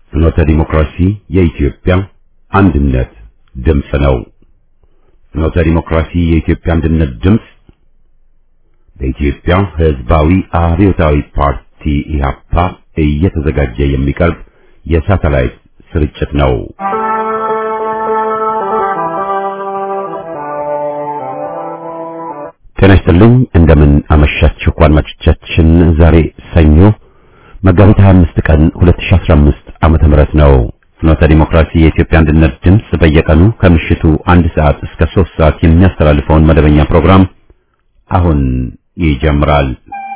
ፍኖተ ዲሞክራሲ የኢትዮጵያ አንድነት ድምፅ ነው። ፍኖተ ዲሞክራሲ የኢትዮጵያ አንድነት ድምፅ በኢትዮጵያ ሕዝባዊ አብዮታዊ ፓርቲ ኢህአፓ እየተዘጋጀ የሚቀርብ የሳተላይት ስርጭት ነው። ጤና ይስጥልኝ። እንደምን አመሻችሁ አድማጮቻችን። ዛሬ ሰኞ መጋቢት 25 ቀን 2015 ዓመተ ምህረት ነው። ፍኖተ ዲሞክራሲ የኢትዮጵያ አንድነት ድምፅ በየቀኑ ከምሽቱ አንድ ሰዓት እስከ 3 ሰዓት የሚያስተላልፈውን መደበኛ ፕሮግራም አሁን ይጀምራል።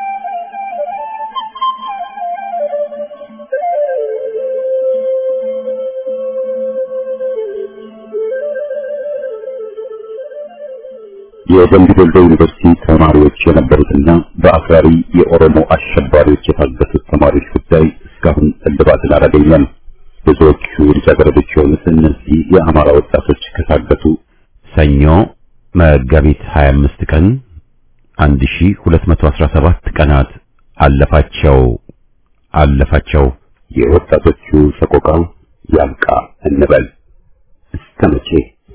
የደምቢ ዶሎ ዩኒቨርሲቲ ተማሪዎች የነበሩትና በአክራሪ የኦሮሞ አሸባሪዎች የታገቱት ተማሪዎች ጉዳይ እስካሁን እልባትን አላገኘም። ብዙዎቹ ልጃገረዶች የሆኑት እነዚህ የአማራ ወጣቶች ከታገቱ ሰኞ መጋቢት 25 ቀን 1217 ቀናት አለፋቸው አለፋቸው። የወጣቶቹ ሰቆቃ ያብቃ እንበል እስከ መቼ?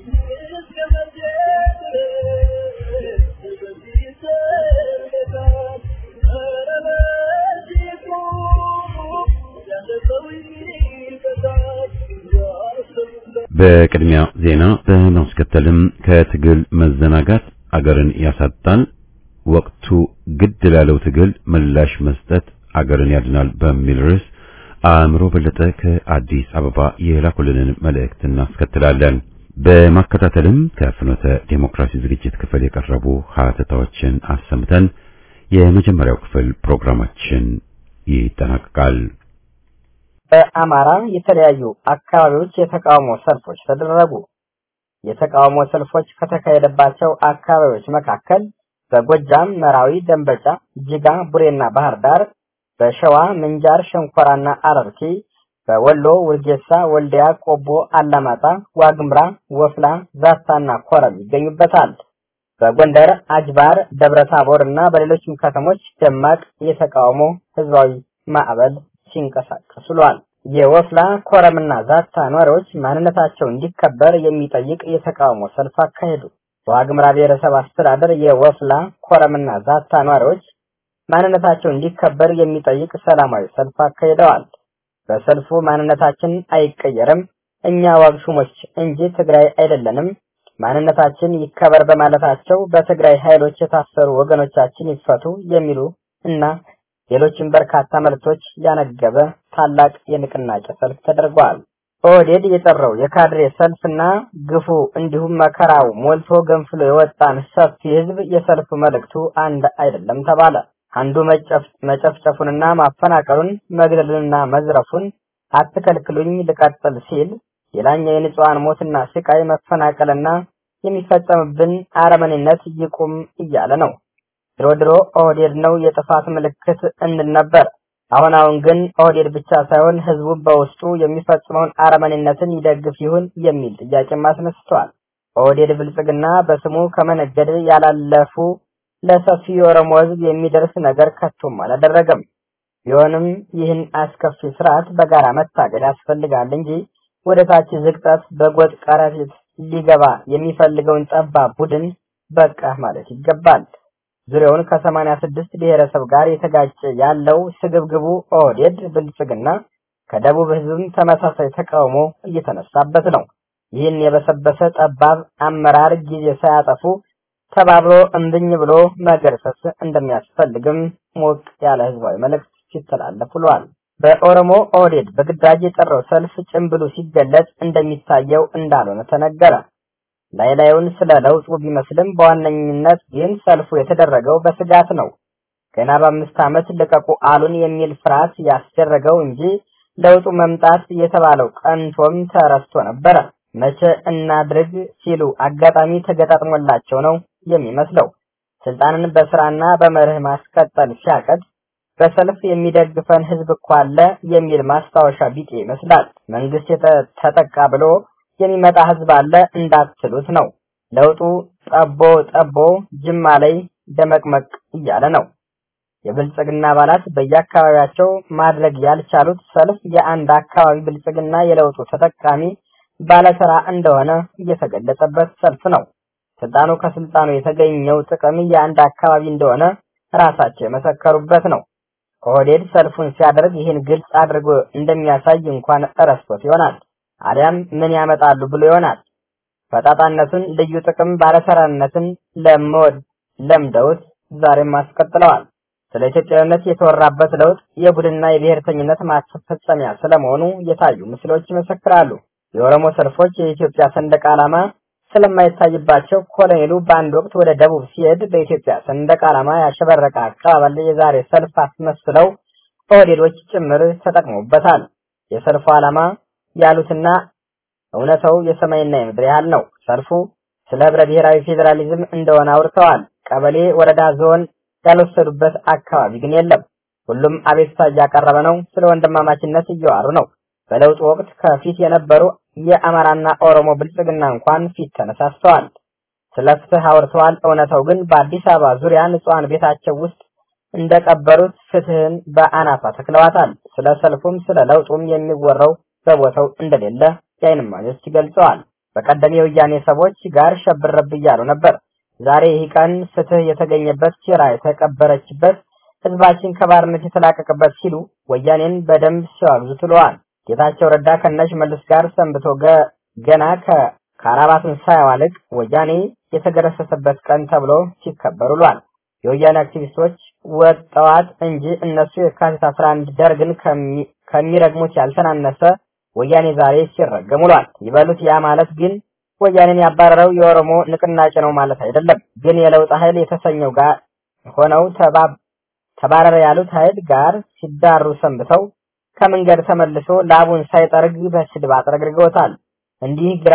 በቅድሚያ ዜና በማስከተልም ከትግል መዘናጋት አገርን ያሳጣል፣ ወቅቱ ግድ ላለው ትግል ምላሽ መስጠት አገርን ያድናል በሚል ርዕስ አእምሮ በለጠ ከአዲስ አበባ የላኩልንን መልእክት እናስከትላለን። በማከታተልም ከፍኖተ ዴሞክራሲ ዝግጅት ክፍል የቀረቡ ሀተታዎችን አሰምተን የመጀመሪያው ክፍል ፕሮግራማችን ይጠናቀቃል። በአማራ የተለያዩ አካባቢዎች የተቃውሞ ሰልፎች ተደረጉ። የተቃውሞ ሰልፎች ከተካሄደባቸው አካባቢዎች መካከል በጎጃም መራዊ፣ ደንበጫ፣ ጅጋ፣ ቡሬና ባህር ዳር፣ በሸዋ ምንጃር፣ ሸንኮራና አረርቲ፣ በወሎ ውርጌሳ፣ ወልዲያ፣ ቆቦ፣ አላማጣ፣ ዋግምራ፣ ወፍላ፣ ዛታና ኮረም ይገኙበታል። በጎንደር አጅባር፣ ደብረ ታቦር እና በሌሎችም ከተሞች ደማቅ የተቃውሞ ህዝባዊ ማዕበል ሲንቀሳቀሱ ውለዋል። የወፍላ ኮረምና ዛታ ነዋሪዎች ማንነታቸው እንዲከበር የሚጠይቅ የተቃውሞ ሰልፍ አካሄዱ። በዋግምራ ብሔረሰብ አስተዳደር የወፍላ ኮረምና ዛታ ነዋሪዎች ማንነታቸው እንዲከበር የሚጠይቅ ሰላማዊ ሰልፍ አካሂደዋል። በሰልፉ ማንነታችን አይቀየርም፣ እኛ ዋግ ሹሞች እንጂ ትግራይ አይደለንም፣ ማንነታችን ይከበር በማለታቸው በትግራይ ኃይሎች የታሰሩ ወገኖቻችን ይፈቱ የሚሉ እና ሌሎችም በርካታ መልእክቶች ያነገበ ታላቅ የንቅናቄ ሰልፍ ተደርጓል። ኦህዴድ የጠራው የካድሬ ሰልፍና ግፉ እንዲሁም መከራው ሞልቶ ገንፍሎ የወጣን ሰፊ ህዝብ የሰልፉ መልእክቱ አንድ አይደለም ተባለ። አንዱ መጨፍጨፉንና ማፈናቀሉን መግደሉንና መዝረፉን አትከልክሉኝ ልቀጥል ሲል፣ ሌላኛው የንጹሐን ሞትና ስቃይ መፈናቀልና የሚፈጸምብን አረመኔነት ይቁም እያለ ነው። ድሮ ድሮ ኦህዴድ ነው የጥፋት ምልክት እንል ነበር። አሁን አሁን ግን ኦህዴድ ብቻ ሳይሆን ህዝቡ በውስጡ የሚፈጽመውን አረመኔነትን ይደግፍ ይሁን የሚል ጥያቄም አስነስተዋል። ኦህዴድ ብልጽግና በስሙ ከመነገድ ያላለፉ ለሰፊ የኦሮሞ ህዝብ የሚደርስ ነገር ከቶም አላደረገም። ቢሆንም ይህን አስከፊ ስርዓት በጋራ መታገል ያስፈልጋል እንጂ ወደ ታች ዝቅጠት በጎጥ ቀረፊት ሊገባ የሚፈልገውን ጠባብ ቡድን በቃ ማለት ይገባል። ዙሪያውን ከሰማንያ ስድስት ብሔረሰብ ጋር የተጋጨ ያለው ስግብግቡ ኦህዴድ ብልጽግና ከደቡብ ህዝብም ተመሳሳይ ተቃውሞ እየተነሳበት ነው። ይህን የበሰበሰ ጠባብ አመራር ጊዜ ሳያጠፉ ተባብሮ እምብኝ ብሎ መገርሰስ እንደሚያስፈልግም ሞቅ ያለ ህዝባዊ መልእክት ሲተላለፍ ውሏል። በኦሮሞ ኦህዴድ በግዳጅ የጠራው ሰልፍ ጭምብሉ ሲገለጽ እንደሚታየው እንዳልሆነ ተነገረ። ላይ ላዩን ስለ ለውጡ ቢመስልም በዋነኝነት ግን ሰልፉ የተደረገው በስጋት ነው። ገና በአምስት ዓመት ልቀቁ አሉን የሚል ፍርሃት ያስደረገው እንጂ ለውጡ መምጣት የተባለው ቀንቶም ተረስቶ ነበረ። መቼ እናድርግ ሲሉ አጋጣሚ ተገጣጥሞላቸው ነው የሚመስለው። ስልጣንን በስራና በመርህ ማስቀጠል ሲያቀድ በሰልፍ የሚደግፈን ህዝብ እኮ አለ የሚል ማስታወሻ ቢጤ ይመስላል። መንግስት ተጠቃ ብሎ የሚመጣ ህዝብ አለ እንዳትሉት ነው። ለውጡ ጠቦ ጠቦ ጅማ ላይ ደመቅመቅ እያለ ነው። የብልጽግና አባላት በየአካባቢያቸው ማድረግ ያልቻሉት ሰልፍ የአንድ አካባቢ ብልጽግና የለውጡ ተጠቃሚ ባለስራ እንደሆነ እየተገለጸበት ሰልፍ ነው። ስልጣኑ ከስልጣኑ የተገኘው ጥቅም የአንድ አካባቢ እንደሆነ ራሳቸው የመሰከሩበት ነው። ኦህዴድ ሰልፉን ሲያደርግ ይህን ግልጽ አድርጎ እንደሚያሳይ እንኳን እረስቶት ይሆናል። አሊያም ምን ያመጣሉ ብሎ ይሆናል። ፈጣጣነቱን፣ ልዩ ጥቅም ባለሰራነትን ለመወድ ለምደውት ዛሬም አስቀጥለዋል። ስለ ኢትዮጵያዊነት የተወራበት ለውጥ የቡድንና የብሔርተኝነት ማስፈጸሚያ ስለመሆኑ የታዩ ምስሎች ይመሰክራሉ። የኦሮሞ ሰልፎች የኢትዮጵያ ሰንደቅ ዓላማ ስለማይታይባቸው ኮሎኔሉ በአንድ ወቅት ወደ ደቡብ ሲሄድ በኢትዮጵያ ሰንደቅ ዓላማ ያሸበረቀ አቀባበል የዛሬ ሰልፍ አስመስለው ኦህዴዶች ጭምር ተጠቅመውበታል። የሰልፉ ዓላማ ያሉትና እውነተው የሰማይና የምድር ያህል ነው። ሰልፉ ስለ ህብረ ብሔራዊ ፌዴራሊዝም እንደሆነ አውርተዋል። ቀበሌ፣ ወረዳ፣ ዞን ያልወሰዱበት አካባቢ ግን የለም። ሁሉም አቤቱታ እያቀረበ ነው። ስለ ወንድማማችነት እየዋሩ ነው። በለውጡ ወቅት ከፊት የነበሩ የአማራና ኦሮሞ ብልጽግና እንኳን ፊት ተነሳስተዋል። ስለ ፍትህ አውርተዋል። እውነታው ግን በአዲስ አበባ ዙሪያ ንጹሐን ቤታቸው ውስጥ እንደቀበሩት ፍትህን በአናፋ ተክለዋታል። ስለ ሰልፉም ስለ ለውጡም የሚወራው በቦታው እንደሌለ የዓይን እማኞች ገልጸዋል። በቀደም የወያኔ ሰዎች ጋር ሸብረብ እያሉ ነበር። ዛሬ ይህ ቀን ፍትህ የተገኘበት ሴራ የተቀበረችበት ህዝባችን ከባርነት የተላቀቀበት ሲሉ ወያኔን በደንብ ሲዋግዙ ትለዋል። ጌታቸው ረዳ ከነሽ መልስ ጋር ሰንብቶ ገና ከካራባቱን ሳያዋልቅ ወያኔ የተገረሰሰበት ቀን ተብሎ ሲከበር ውሏል። የወያኔ አክቲቪስቶች ወጠዋት እንጂ እነሱ የካቲት 11 ደርግን ከሚረግሙት ያልተናነሰ ወያኔ ዛሬ ሲረገም ውሏል። ይበሉት ያ ማለት ግን ወያኔን ያባረረው የኦሮሞ ንቅናቄ ነው ማለት አይደለም። ግን የለውጥ ኃይል የተሰኘው ጋር ሆነው ተባረረ ያሉት ኃይል ጋር ሲዳሩ ሰንብተው ከመንገድ ተመልሶ ላቡን ሳይጠርግ በስድብ አጥረግርገውታል። እንዲህ ግራ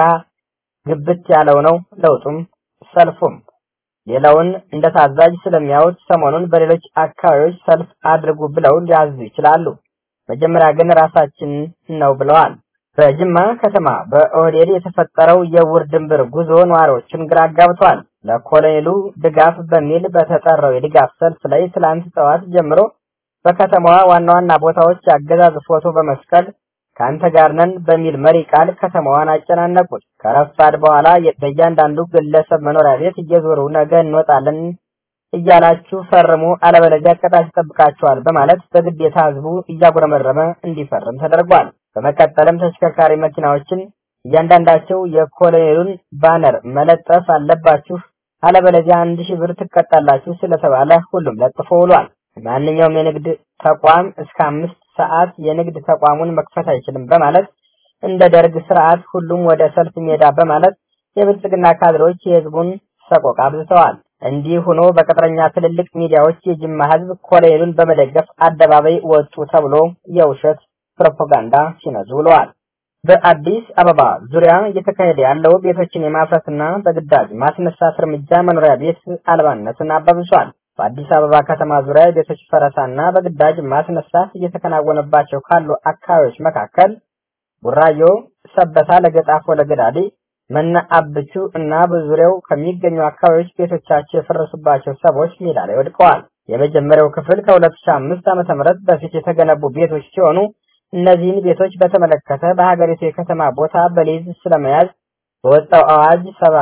ግብት ያለው ነው ለውጡም ሰልፉም። ሌላውን እንደ ታዛዥ ስለሚያዩት ሰሞኑን በሌሎች አካባቢዎች ሰልፍ አድርጉ ብለው ሊያዙ ይችላሉ። መጀመሪያ ግን ራሳችን ነው ብለዋል። በጅማ ከተማ በኦህዴድ የተፈጠረው የውር ድንብር ጉዞ ነዋሪዎችን ግራ አጋብቷል። ለኮሎኔሉ ድጋፍ በሚል በተጠራው የድጋፍ ሰልፍ ላይ ትላንት ጠዋት ጀምሮ በከተማዋ ዋና ዋና ቦታዎች የአገዛዝ ፎቶ በመስቀል ከአንተ ጋር ነን በሚል መሪ ቃል ከተማዋን አጨናነቁት። ከረፋድ በኋላ በእያንዳንዱ ግለሰብ መኖሪያ ቤት እየዞሩ ነገ እንወጣለን እያላችሁ ፈርሙ፣ አለበለዚያ ቅጣት ይጠብቃቸዋል በማለት በግዴታ ህዝቡ እያጉረመረመ እንዲፈርም ተደርጓል። በመቀጠልም ተሽከርካሪ መኪናዎችን እያንዳንዳቸው የኮሎኔሉን ባነር መለጠፍ አለባችሁ፣ አለበለዚያ አንድ ሺህ ብር ትቀጣላችሁ ስለተባለ ሁሉም ለጥፎ ውሏል። ማንኛውም የንግድ ተቋም እስከ አምስት ሰዓት የንግድ ተቋሙን መክፈት አይችልም በማለት እንደ ደርግ ስርዓት ሁሉም ወደ ሰልፍ ሜዳ በማለት የብልጽግና ካድሬዎች የህዝቡን ሰቆቃ አብዝተዋል። እንዲህ ሆኖ በቅጥረኛ ትልልቅ ሚዲያዎች የጅማ ህዝብ ኮሎኔሉን በመደገፍ አደባባይ ወጡ ተብሎ የውሸት ፕሮፓጋንዳ ሲነዙ ውለዋል። በአዲስ አበባ ዙሪያ እየተካሄደ ያለው ቤቶችን የማፍረስና በግዳጅ ማስነሳት እርምጃ መኖሪያ ቤት አልባነትን አባብሷል። በአዲስ አበባ ከተማ ዙሪያ የቤቶች ፈረሳና በግዳጅ ማስነሳት እየተከናወነባቸው ካሉ አካባቢዎች መካከል ቡራዮ፣ ሰበታ፣ ለገጣፎ፣ ለገዳዲ፣ መና አብቹ እና በዙሪያው ከሚገኙ አካባቢዎች ቤቶቻቸው የፈረሱባቸው ሰዎች ሜዳ ላይ ወድቀዋል። የመጀመሪያው ክፍል ከ2005 ዓ.ም በፊት የተገነቡ ቤቶች ሲሆኑ እነዚህን ቤቶች በተመለከተ በሀገሪቱ የከተማ ቦታ በሊዝ ስለመያዝ በወጣው አዋጅ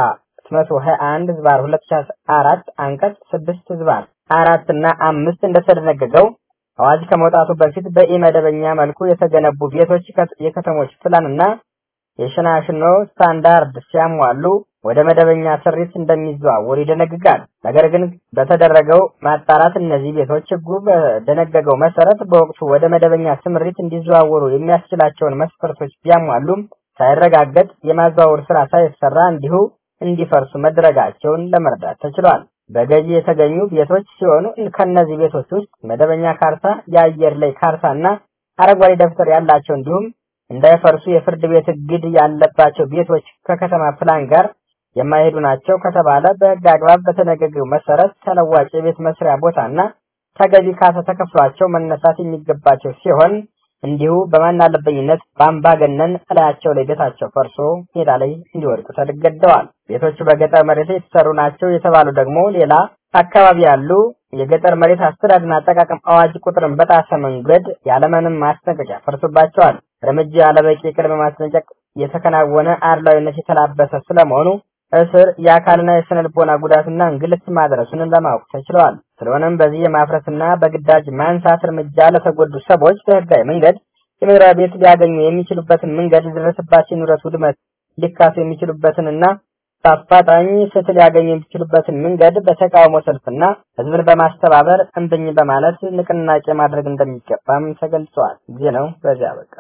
721 ዝባር 2004 አንቀጽ 6 ዝባር አራት እና አምስት እንደተደነገገው አዋጅ ከመውጣቱ በፊት በኢመደበኛ መልኩ የተገነቡ ቤቶች የከተሞች ፕላን እና የሽናሽኖ ስታንዳርድ ሲያሟሉ ወደ መደበኛ ስሪት እንደሚዘዋወሩ ይደነግጋል። ነገር ግን በተደረገው ማጣራት እነዚህ ቤቶች ሕጉ በደነገገው መሰረት በወቅቱ ወደ መደበኛ ስምሪት እንዲዘዋወሩ የሚያስችላቸውን መስፈርቶች ቢያሟሉም ሳይረጋገጥ የማዘዋወር ስራ ሳይሰራ እንዲሁ እንዲፈርሱ መደረጋቸውን ለመረዳት ተችሏል። በገዢ የተገኙ ቤቶች ሲሆኑ ከነዚህ ቤቶች ውስጥ መደበኛ ካርታ፣ የአየር ላይ ካርታ እና አረንጓዴ ደብተር ያላቸው እንዲሁም እንዳይፈርሱ የፍርድ ቤት እግድ ያለባቸው ቤቶች ከከተማ ፕላን ጋር የማይሄዱ ናቸው ከተባለ በሕግ አግባብ በተደነገገው መሰረት ተለዋጭ የቤት መስሪያ ቦታና ተገቢ ካሳ ተከፍሏቸው መነሳት የሚገባቸው ሲሆን እንዲሁ በማናለበኝነት በአምባገነን እላያቸው ላይ ቤታቸው ፈርሶ ሜዳ ላይ እንዲወድቁ ተገደዋል። ቤቶቹ በገጠር መሬት ላይ የተሰሩ ናቸው የተባሉ ደግሞ ሌላ አካባቢ ያሉ የገጠር መሬት አስተዳደርና አጠቃቀም አዋጅ ቁጥርን በጣሰ መንገድ ያለምንም ማስጠንቀቂያ ፈርሶባቸዋል። እርምጃ ያለበቂ ቅድመ ማስጠንቀቅ የተከናወነ አድሏዊነት የተላበሰ ስለመሆኑ እስር፣ የአካልና የስነ ልቦና ጉዳትና እንግልት ማድረሱን ለማወቅ ተችሏል። ስለሆነም በዚህ የማፍረስና በግዳጅ ማንሳት እርምጃ ለተጎዱ ሰዎች በህጋዊ መንገድ የመኖሪያ ቤት ሊያገኙ የሚችሉበትን መንገድ የደረሰባቸው ንብረት ውድመት ሊካሱ የሚችሉበትንና በአፋጣኝ ፍትህ ሊያገኙ የሚችሉበትን መንገድ በተቃውሞ ሰልፍና ህዝብን በማስተባበር እምብኝ በማለት ንቅናቄ ማድረግ እንደሚገባም ተገልጿል። ጊዜ ነው። በዚያ በቃ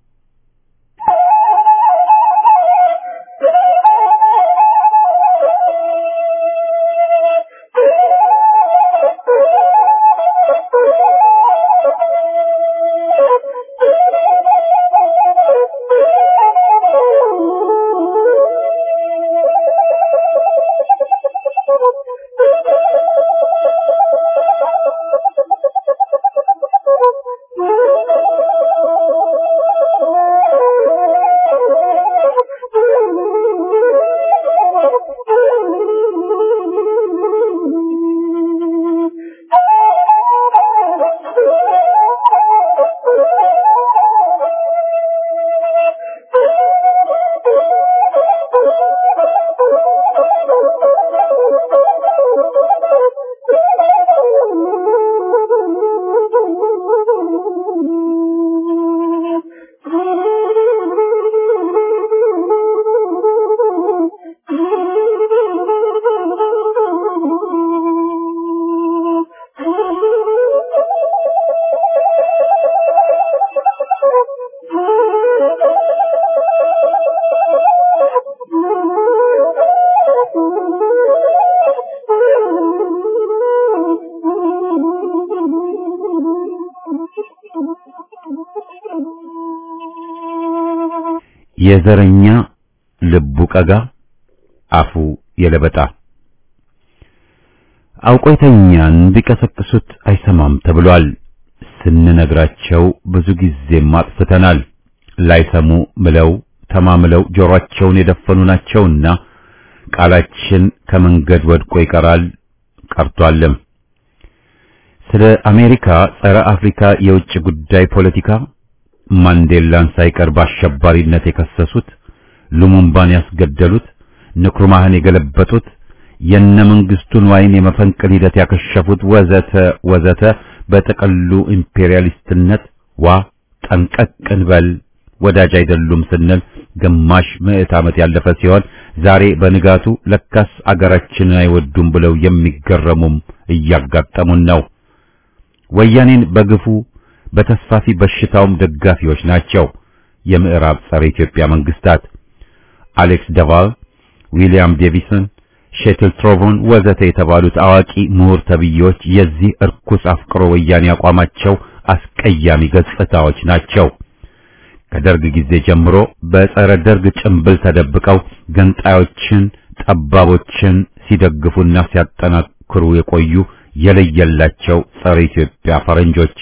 የዘረኛ ልቡ ቀጋ አፉ የለበጣ አውቆ የተኛን ቢቀሰቅሱት አይሰማም ተብሏል። ስንነግራቸው ብዙ ጊዜም አጥፍተናል። ላይሰሙ ምለው ተማምለው ጆሮአቸውን የደፈኑ ናቸውና ቃላችን ከመንገድ ወድቆ ይቀራል ቀርቷልም። ስለ አሜሪካ ጸረ አፍሪካ የውጭ ጉዳይ ፖለቲካ ማንዴላን ሳይቀር በአሸባሪነት የከሰሱት፣ ሉሙምባን ያስገደሉት፣ ንክሩማህን የገለበጡት፣ የነ መንግስቱን ዋይን የመፈንቅል ሂደት ያከሸፉት ወዘተ ወዘተ በጥቅሉ ኢምፔሪያሊስትነት ዋ ጠንቀቅ እንበል ወዳጅ አይደሉም ስንል ግማሽ ምዕት ዓመት ያለፈ ሲሆን ዛሬ በንጋቱ ለካስ አገራችንን አይወዱም ብለው የሚገረሙም እያጋጠሙን ነው። ወያኔን በግፉ በተስፋፊ በሽታውም ደጋፊዎች ናቸው። የምዕራብ ጸረ ኢትዮጵያ መንግስታት አሌክስ ደቫል፣ ዊሊያም ዴቪሰን፣ ሼትል ትሮቮን ወዘተ የተባሉት አዋቂ ምሁር ተብዬዎች የዚህ እርኩስ አፍቅሮ ወያኔ አቋማቸው አስቀያሚ ገጽታዎች ናቸው። ከደርግ ጊዜ ጀምሮ በጸረ ደርግ ጭንብል ተደብቀው ገንጣዮችን፣ ጠባቦችን ሲደግፉና ሲያጠናክሩ የቆዩ የለየላቸው ጸረ ኢትዮጵያ ፈረንጆች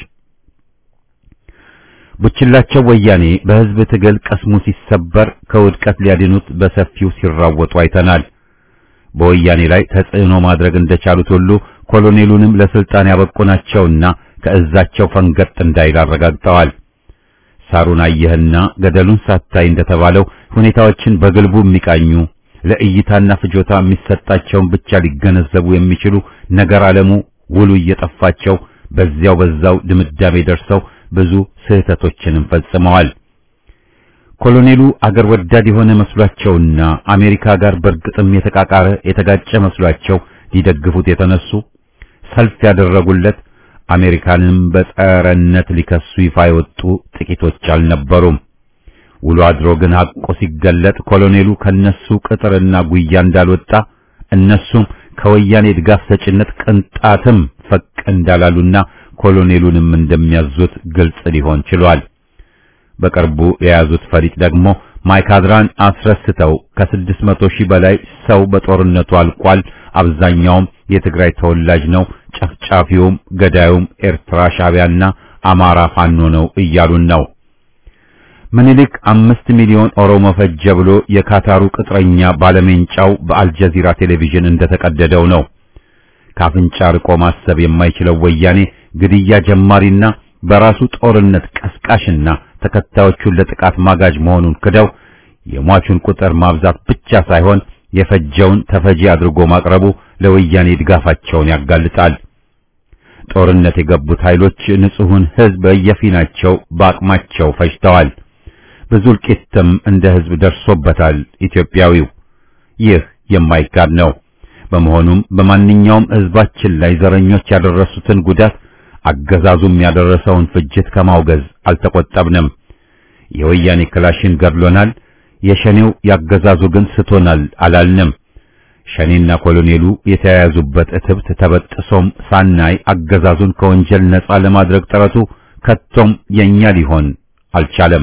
ቡችላቸው ወያኔ በህዝብ ትግል ቀስሙ ሲሰበር ከውድቀት ሊያድኑት በሰፊው ሲራወጡ አይተናል። በወያኔ ላይ ተጽዕኖ ማድረግ እንደቻሉት ሁሉ ኮሎኔሉንም ለስልጣን ያበቁ ናቸውና ከእዛቸው ፈንገጥ እንዳይል አረጋግጠዋል። ሳሩን አየህና ገደሉን ሳታይ እንደተባለው ሁኔታዎችን በግልቡ የሚቃኙ ለእይታና ፍጆታ የሚሰጣቸውን ብቻ ሊገነዘቡ የሚችሉ ነገር ዓለሙ ውሉ እየጠፋቸው በዚያው በዛው ድምዳሜ ደርሰው ብዙ ስህተቶችንም ፈጽመዋል። ኮሎኔሉ አገር ወዳድ የሆነ መስሏቸውና አሜሪካ ጋር በእርግጥም የተቃቃረ የተጋጨ መስሏቸው ሊደግፉት የተነሱ ሰልፍ ያደረጉለት አሜሪካንም በጸረነት ሊከሱ ይፋ የወጡ ጥቂቶች አልነበሩም። ውሎ አድሮ ግን ሐቆ ሲገለጥ ኮሎኔሉ ከነሱ ቅጥርና ጉያ እንዳልወጣ እነሱም ከወያኔ ድጋፍ ሰጭነት ቅንጣትም ፈቅ እንዳላሉና ኮሎኔሉንም እንደሚያዙት ግልጽ ሊሆን ችሏል። በቅርቡ የያዙት ፈሪጥ ደግሞ ማይካድራን አስረስተው ከስድስት መቶ ሺህ በላይ ሰው በጦርነቱ አልቋል። አብዛኛውም የትግራይ ተወላጅ ነው። ጨፍጫፊውም ገዳዩም ኤርትራ ሻዕቢያና አማራ ፋኖ ነው እያሉን ነው። ምኒልክ አምስት ሚሊዮን ኦሮሞ ፈጀ ብሎ የካታሩ ቅጥረኛ ባለሜንጫው በአልጀዚራ ቴሌቪዥን እንደተቀደደው ነው። ካፍንጫ ርቆ ማሰብ የማይችለው ወያኔ ግድያ ጀማሪና በራሱ ጦርነት ቀስቃሽና ተከታዮቹን ለጥቃት ማጋጅ መሆኑን ክደው የሟቹን ቁጥር ማብዛት ብቻ ሳይሆን የፈጀውን ተፈጂ አድርጎ ማቅረቡ ለወያኔ ድጋፋቸውን ያጋልጣል። ጦርነት የገቡት ኃይሎች ንጹሑን ሕዝብ በየፊናቸው በአቅማቸው ፈጅተዋል። ብዙ እልቂትም እንደ ሕዝብ ደርሶበታል ኢትዮጵያዊው። ይህ የማይካድ ነው። በመሆኑም በማንኛውም ሕዝባችን ላይ ዘረኞች ያደረሱትን ጉዳት አገዛዙም ያደረሰውን ፍጅት ከማውገዝ አልተቆጠብንም። የወያኔ ክላሽን ገድሎናል፣ የሸኔው ያገዛዙ ግን ስቶናል አላልንም። ሸኔና ኮሎኔሉ የተያያዙበት እትብት ተበጥሶም ሳናይ አገዛዙን ከወንጀል ነጻ ለማድረግ ጥረቱ ከቶም የኛ ሊሆን አልቻለም።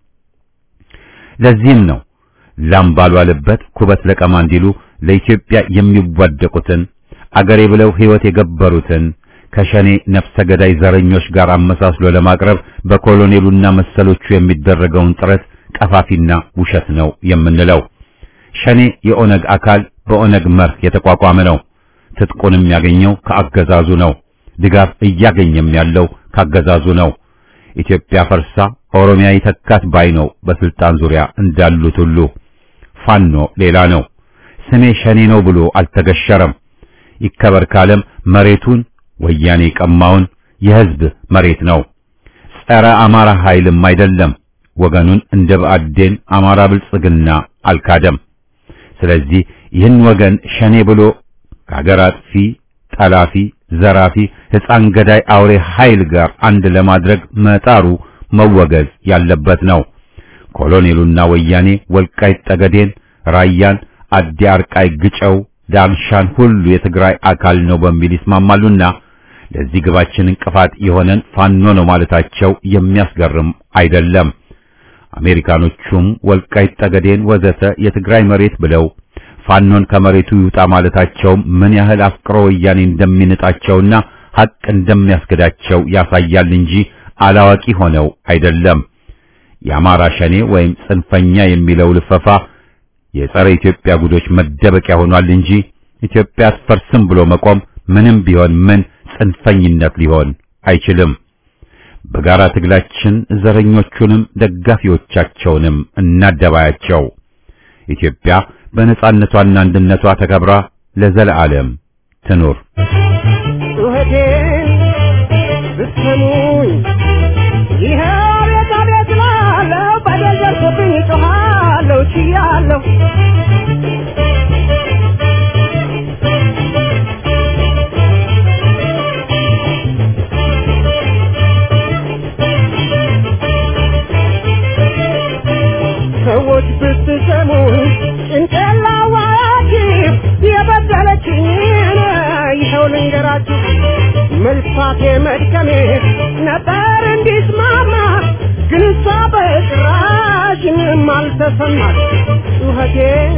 ለዚህም ነው ላም ባልዋለበት ኩበት ለቀማ እንዲሉ ለኢትዮጵያ የሚዋደቁትን አገሬ ብለው ሕይወት የገበሩትን ከሸኔ ነፍሰ ገዳይ ዘረኞች ጋር አመሳስሎ ለማቅረብ በኮሎኔሉና መሰሎቹ የሚደረገውን ጥረት ቀፋፊና ውሸት ነው የምንለው። ሸኔ የኦነግ አካል በኦነግ መርህ የተቋቋመ ነው። ትጥቁንም ያገኘው ከአገዛዙ ነው። ድጋፍ እያገኘም ያለው ካገዛዙ ነው። ኢትዮጵያ ፈርሳ ኦሮሚያ ይተካት ባይ ነው በስልጣን ዙሪያ እንዳሉት ሁሉ። ፋኖ ሌላ ነው። ስሜ ሸኔ ነው ብሎ አልተገሸረም። ይከበር ካለም መሬቱን ወያኔ ቀማውን የሕዝብ መሬት ነው። ጸረ አማራ ኃይልም አይደለም። ወገኑን እንደ ብአዴን አማራ ብልጽግና አልካደም። ስለዚህ ይህን ወገን ሸኔ ብሎ ከአገር አጥፊ፣ ጠላፊ፣ ዘራፊ፣ ሕፃን ገዳይ አውሬ ኃይል ጋር አንድ ለማድረግ መጣሩ መወገዝ ያለበት ነው። ኮሎኔሉና ወያኔ ወልቃይት ጠገዴን፣ ራያን፣ አዲ አርቃይ፣ ግጨው፣ ዳንሻን ሁሉ የትግራይ አካል ነው በሚል ይስማማሉና ለዚህ ግባችን እንቅፋት የሆነን ፋኖ ነው ማለታቸው የሚያስገርም አይደለም። አሜሪካኖቹም ወልቃይት ጠገዴን ወዘተ የትግራይ መሬት ብለው ፋኖን ከመሬቱ ይውጣ ማለታቸው ምን ያህል አፍቅሮ ወያኔ እንደሚንጣቸውና ሐቅ እንደሚያስገዳቸው ያሳያል እንጂ አላዋቂ ሆነው አይደለም። የአማራ ሸኔ ወይም ጽንፈኛ የሚለው ልፈፋ የጸረ ኢትዮጵያ ጉዶች መደበቂያ ሆኗል እንጂ ኢትዮጵያ አትፈርስም ብሎ መቆም ምንም ቢሆን ምን ጽንፈኝነት ሊሆን አይችልም። በጋራ ትግላችን ዘረኞቹንም ደጋፊዎቻቸውንም እናደባያቸው። ኢትዮጵያ በነጻነቷና አንድነቷ ተከብራ ለዘለዓለም ትኑር። ጩኸቴን ብትሰሙኝ ይኸ አቤት አቤት እላለሁ። በደል ደርሶብኝ እጮኻለሁ ችያለሁ። ሰዎች ብትሰሙኝ ጭንቅላዋችሁ የበደለችኝን ይኸው ልንገራችሁ። መልፋቴ መድከሜ ነበር እንዲስማማ ግን እሷ በጭራሽ ምንም አልተሰማት። ጩኸቴን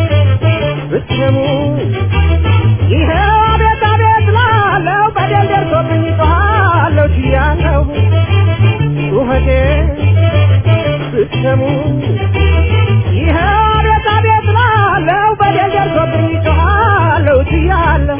ብትሰሙኝ ይኸው አቤት አቤት እላለሁ። በደል ደርሶብኝ እጮኻለሁ ችያለሁ። ጩኸቴን ብትሰሙኝ ይኸው አቤት አቤት እላለሁ። በደል ደርሶብኝ እጮኻለሁ ችያለሁ።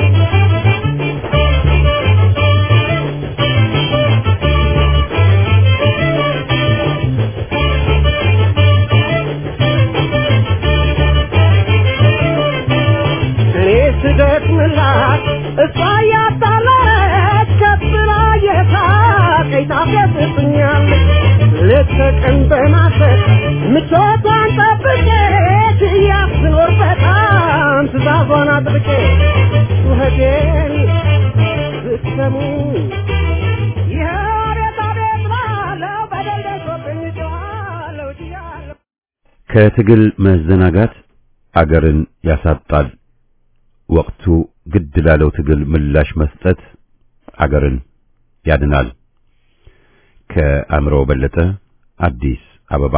እኔ ስደክምላት እሷ እያጣላች ከብላ የሳቀኝ ታፌዝብኛለች። ሌት ተቀን በማሰብ ምቾቷን ጠብቄ ትያፍ ስኖር በጣም ትእዛዟን አጥብቄ ጩኸቴን ብትሰሙ ይኸው አቤት አቤት እላለሁ። በደል ደርሶብኝ እጮኻለሁ ችያለሁ። ከትግል መዘናጋት አገርን ያሳጣል። ወቅቱ ግድ ላለው ትግል ምላሽ መስጠት አገርን ያድናል። ከአእምሮ በለጠ አዲስ አበባ።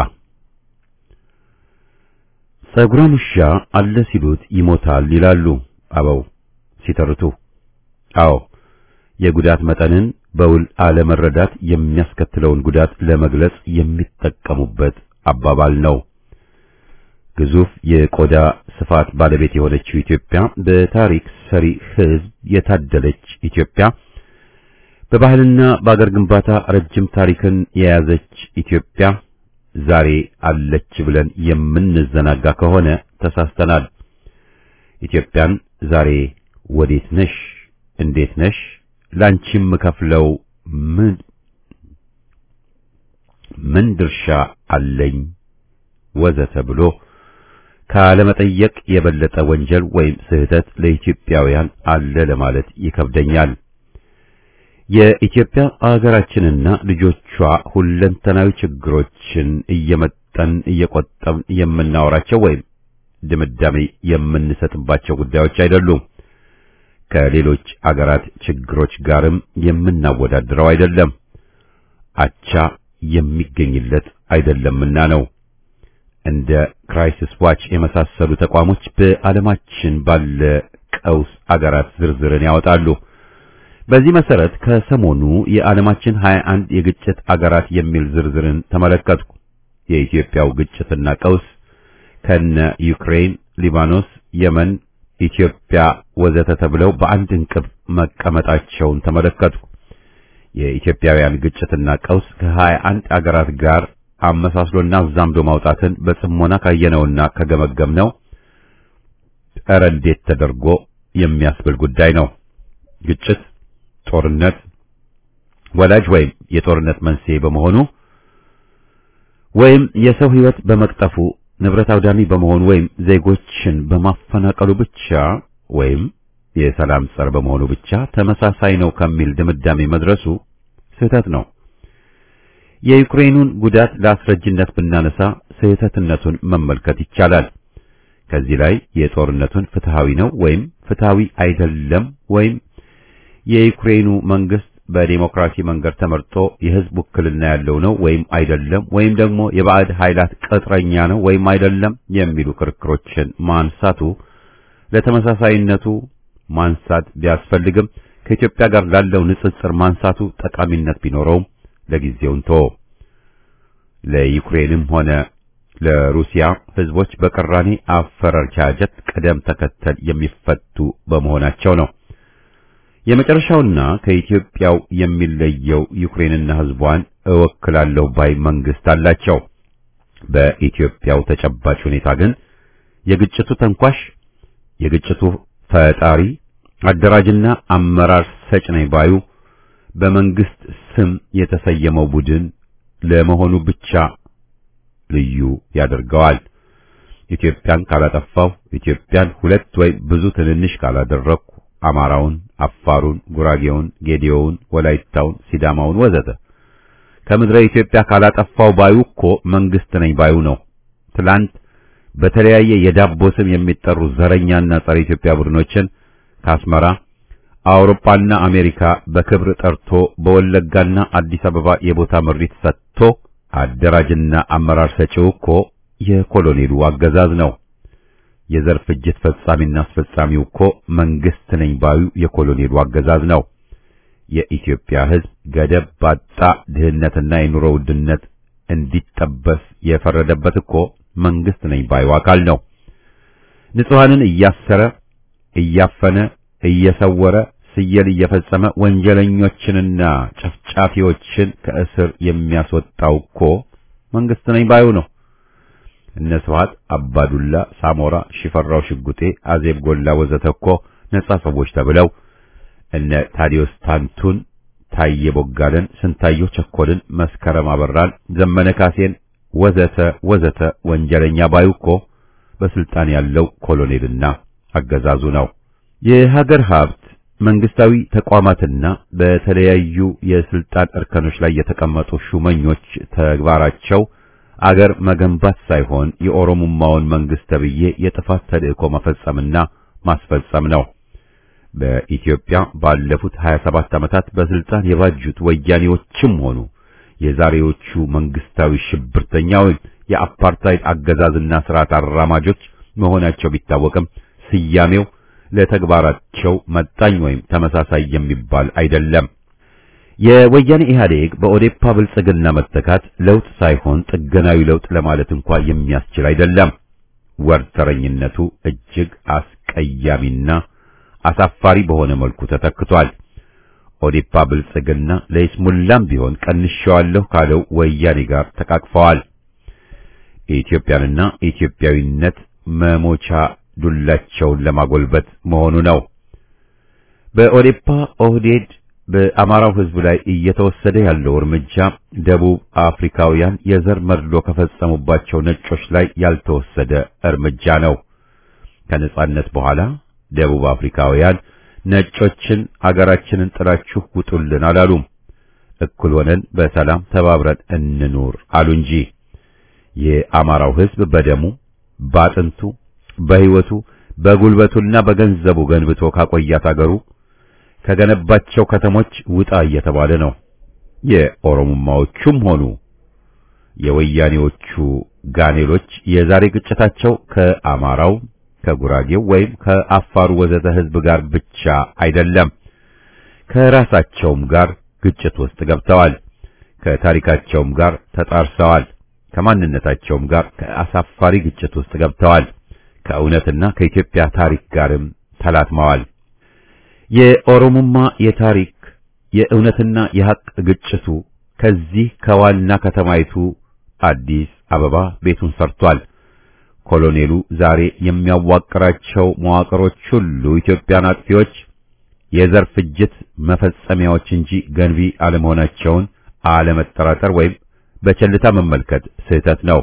ጸጉራም ውሻ አለ ሲሉት ይሞታል ይላሉ አበው ሲተርቱ። አዎ የጉዳት መጠንን በውል አለመረዳት የሚያስከትለውን ጉዳት ለመግለጽ የሚጠቀሙበት አባባል ነው። ግዙፍ የቆዳ ስፋት ባለቤት የሆነችው ኢትዮጵያ በታሪክ ሰሪ ሕዝብ የታደለች ኢትዮጵያ በባህልና በአገር ግንባታ ረጅም ታሪክን የያዘች ኢትዮጵያ ዛሬ አለች ብለን የምንዘናጋ ከሆነ ተሳስተናል። ኢትዮጵያን ዛሬ ወዴት ነሽ? እንዴት ነሽ? ላንቺም ከፍለው ምን ምን ድርሻ አለኝ ወዘተ ብሎ ካለመጠየቅ የበለጠ ወንጀል ወይም ስህተት ለኢትዮጵያውያን አለ ለማለት ይከብደኛል። የኢትዮጵያ አገራችንና ልጆቿ ሁለንተናዊ ችግሮችን እየመጠን እየቆጠብን የምናወራቸው ወይም ድምዳሜ የምንሰጥባቸው ጉዳዮች አይደሉም። ከሌሎች አገራት ችግሮች ጋርም የምናወዳድረው አይደለም። አቻ የሚገኝለት አይደለምና ነው። እንደ ክራይሲስ ዋች የመሳሰሉ ተቋሞች በዓለማችን ባለ ቀውስ አገራት ዝርዝርን ያወጣሉ። በዚህ መሰረት ከሰሞኑ የዓለማችን 21 የግጭት አገራት የሚል ዝርዝርን ተመለከትኩ። የኢትዮጵያው ግጭትና ቀውስ ከነ ዩክሬን፣ ሊባኖስ፣ የመን፣ ኢትዮጵያ ወዘተ ተብለው በአንድ እንቅብ መቀመጣቸውን ተመለከትኩ። የኢትዮጵያውያን ግጭትና ቀውስ ከ21 አገራት ጋር አመሳስሎና አዛምዶ ማውጣትን በጽሞና ካየነውና ከገመገምነው ኧረ እንዴት ተደርጎ የሚያስብል ጉዳይ ነው። ግጭት ጦርነት ወላጅ ወይም የጦርነት መንስኤ በመሆኑ ወይም የሰው ሕይወት በመቅጠፉ ንብረት አውዳሚ በመሆኑ ወይም ዜጎችን በማፈናቀሉ ብቻ ወይም የሰላም ጸር በመሆኑ ብቻ ተመሳሳይ ነው ከሚል ድምዳሜ መድረሱ ስህተት ነው። የዩክሬኑን ጉዳት ለአስረጅነት ብናነሳ ስህተትነቱን መመልከት ይቻላል። ከዚህ ላይ የጦርነቱን ፍትሃዊ ነው ወይም ፍትሃዊ አይደለም ወይም የዩክሬኑ መንግስት በዲሞክራሲ መንገድ ተመርጦ የህዝብ ውክልና ያለው ነው ወይም አይደለም ወይም ደግሞ የባዕድ ኃይላት ቅጥረኛ ነው ወይም አይደለም የሚሉ ክርክሮችን ማንሳቱ ለተመሳሳይነቱ ማንሳት ቢያስፈልግም ከኢትዮጵያ ጋር ላለው ንጽጽር ማንሳቱ ጠቃሚነት ቢኖረውም ለጊዜውን ቶ ለዩክሬንም ሆነ ለሩሲያ ህዝቦች በቅራኔ አፈረርቻጀት ቅደም ተከተል የሚፈቱ በመሆናቸው ነው። የመጨረሻውና ከኢትዮጵያው የሚለየው ዩክሬንና ህዝቧን እወክላለሁ ባይ መንግስት አላቸው። በኢትዮጵያው ተጨባጭ ሁኔታ ግን የግጭቱ ተንኳሽ፣ የግጭቱ ፈጣሪ፣ አደራጅና አመራር ሰጭ ነኝ ባዩ በመንግስት ስም የተሰየመው ቡድን ለመሆኑ ብቻ ልዩ ያደርገዋል። ኢትዮጵያን ካላጠፋው፣ ኢትዮጵያን ሁለት ወይ ብዙ ትንንሽ ካላደረግኩ አማራውን፣ አፋሩን፣ ጉራጌውን፣ ጌዲዮውን፣ ወላይታውን፣ ሲዳማውን ወዘተ ከምድረ ኢትዮጵያ ካላጠፋው ባዩ እኮ መንግስት ነኝ ባዩ ነው። ትላንት በተለያየ የዳቦ ስም የሚጠሩ ዘረኛና ጸረ ኢትዮጵያ ቡድኖችን ከአስመራ አውሮፓና አሜሪካ በክብር ጠርቶ በወለጋና አዲስ አበባ የቦታ ምሪት ሰጥቶ አደራጅና አመራር ሰጪው እኮ የኮሎኔሉ አገዛዝ ነው። የዘር ፍጅት ፈጻሚና አስፈጻሚው እኮ መንግስት ነኝ ባዩ የኮሎኔሉ አገዛዝ ነው። የኢትዮጵያ ሕዝብ ገደብ ባጣ ድህነትና የኑሮ ውድነት እንዲጠበስ የፈረደበት እኮ መንግስት ነኝ ባዩ አካል ነው። ንጹሐንን እያሰረ እያፈነ እየሰወረ ስየል እየፈጸመ ወንጀለኞችንና ጨፍጫፊዎችን ከእስር የሚያስወጣው እኮ መንግስት ነኝ ባዩ ነው። እነ ስብሐት አባዱላ፣ ሳሞራ፣ ሽፈራው ሽጉጤ፣ አዜብ ጎላ ወዘተ እኮ ነጻ ሰዎች ተብለው እነ ታዲዮስ ታንቱን፣ ታዬ ቦጋለን፣ ስንታየው ቸኮልን፣ መስከረም አበራን፣ ዘመነ ካሴን ወዘተ ወዘተ ወንጀለኛ ባዩ እኮ በስልጣን ያለው ኮሎኔልና አገዛዙ ነው። የሀገር ሀብት መንግስታዊ ተቋማትና በተለያዩ የስልጣን እርከኖች ላይ የተቀመጡ ሹመኞች ተግባራቸው አገር መገንባት ሳይሆን የኦሮሞማውን መንግስት ተብዬ የጥፋት ተልእኮ መፈጸምና ማስፈጸም ነው። በኢትዮጵያ ባለፉት 27 ዓመታት በስልጣን የባጁት ወያኔዎችም ሆኑ የዛሬዎቹ መንግስታዊ ሽብርተኛው የአፓርታይድ አገዛዝና ስርዓት አራማጆች መሆናቸው ቢታወቅም ስያሜው ለተግባራቸው መጣኝ ወይም ተመሳሳይ የሚባል አይደለም። የወያኔ ኢህአዴግ በኦዴፓ ብልጽግና መተካት ለውጥ ሳይሆን ጥገናዊ ለውጥ ለማለት እንኳን የሚያስችል አይደለም። ወርተረኝነቱ እጅግ አስቀያሚና አሳፋሪ በሆነ መልኩ ተተክቷል። ኦዴፓ ብልጽግና ለይስሙላም ቢሆን ቀንሻዋለሁ ካለው ወያኔ ጋር ተቃቅፈዋል። የኢትዮጵያንና ኢትዮጵያዊነት መሞቻ ዱላቸውን ለማጎልበት መሆኑ ነው። በኦዴፓ ኦህዴድ በአማራው ሕዝብ ላይ እየተወሰደ ያለው እርምጃ ደቡብ አፍሪካውያን የዘር መድሎ ከፈጸሙባቸው ነጮች ላይ ያልተወሰደ እርምጃ ነው። ከነጻነት በኋላ ደቡብ አፍሪካውያን ነጮችን አገራችንን ጥላችሁ ውጡልን አላሉም። እኩል ሆነን በሰላም ተባብረን እንኑር አሉ እንጂ የአማራው ሕዝብ በደሙ ባጥንቱ፣ በሕይወቱ፣ በጉልበቱና በገንዘቡ ገንብቶ ካቆያት አገሩ ከገነባቸው ከተሞች ውጣ እየተባለ ነው። የኦሮሞማዎቹም ሆኑ የወያኔዎቹ ጋኔሎች የዛሬ ግጭታቸው ከአማራው ከጉራጌው ወይም ከአፋሩ ወዘተ ሕዝብ ጋር ብቻ አይደለም። ከራሳቸውም ጋር ግጭት ውስጥ ገብተዋል። ከታሪካቸውም ጋር ተጣርሰዋል። ከማንነታቸውም ጋር ከአሳፋሪ ግጭት ውስጥ ገብተዋል። ከእውነትና ከኢትዮጵያ ታሪክ ጋርም ተላትመዋል። የኦሮሞማ የታሪክ የእውነትና የሐቅ ግጭቱ ከዚህ ከዋና ከተማይቱ አዲስ አበባ ቤቱን ሰርቷል። ኮሎኔሉ ዛሬ የሚያዋቅራቸው መዋቅሮች ሁሉ ኢትዮጵያን አጥፊዎች፣ የዘር ፍጅት መፈጸሚያዎች እንጂ ገንቢ አለመሆናቸውን አለመጠራጠር ወይም በቸልታ መመልከት ስህተት ነው።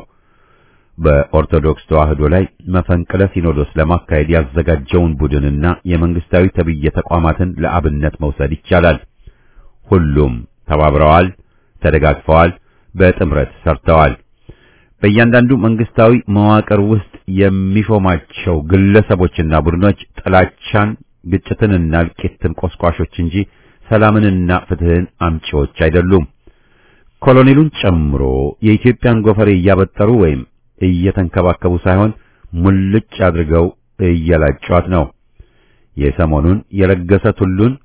በኦርቶዶክስ ተዋሕዶ ላይ መፈንቅለ ሲኖዶስ ለማካሄድ ያዘጋጀውን ቡድንና የመንግስታዊ ተብዬ ተቋማትን ለአብነት መውሰድ ይቻላል። ሁሉም ተባብረዋል፣ ተደጋግፈዋል፣ በጥምረት ሰርተዋል። በእያንዳንዱ መንግስታዊ መዋቅር ውስጥ የሚሾማቸው ግለሰቦችና ቡድኖች ጥላቻን፣ ግጭትንና እልቂትን ቆስቋሾች እንጂ ሰላምንና ፍትህን አምጪዎች አይደሉም። ኮሎኔሉን ጨምሮ የኢትዮጵያን ጎፈሬ እያበጠሩ ወይም እየተንከባከቡ ሳይሆን ሙልጭ አድርገው እየላጯት ነው። የሰሞኑን የለገሰ ቱሉን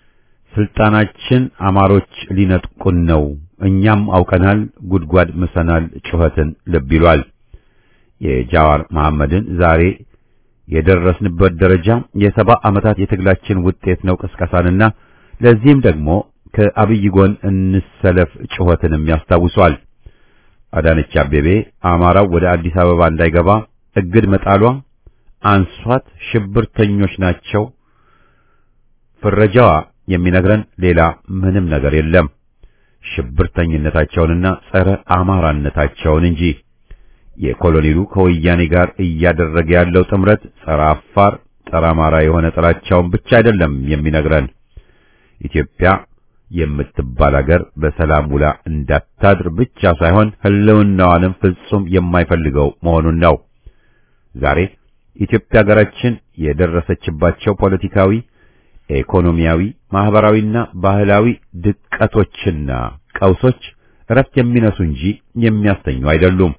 ስልጣናችን አማሮች ሊነጥቁን ነው፣ እኛም አውቀናል፣ ጉድጓድ ምሰናል ጩኸትን ልብ ይሏል። የጃዋር መሐመድን ዛሬ የደረስንበት ደረጃ የሰባ ዓመታት የትግላችን ውጤት ነው ቅስቀሳንና ለዚህም ደግሞ ከአብይ ጎን እንሰለፍ ጩኸትንም ያስታውሷል። አዳነች አቤቤ አማራው ወደ አዲስ አበባ እንዳይገባ እግድ መጣሏ አንሷት ሽብርተኞች ናቸው ፍረጃዋ የሚነግረን ሌላ ምንም ነገር የለም ሽብርተኝነታቸውንና ጸረ አማራነታቸውን እንጂ የኮሎኔሉ ከወያኔ ጋር እያደረገ ያለው ጥምረት ጸረ አፋር፣ ጸረ አማራ የሆነ ጥላቻውን ብቻ አይደለም የሚነግረን ኢትዮጵያ የምትባል አገር በሰላም ውላ እንዳታድር ብቻ ሳይሆን ሕልውናዋንም ፍጹም የማይፈልገው መሆኑን ነው። ዛሬ ኢትዮጵያ ሀገራችን የደረሰችባቸው ፖለቲካዊ፣ ኢኮኖሚያዊ፣ ማህበራዊና ባህላዊ ድቀቶችና ቀውሶች እረፍት የሚነሱ እንጂ የሚያስተኙ አይደሉም።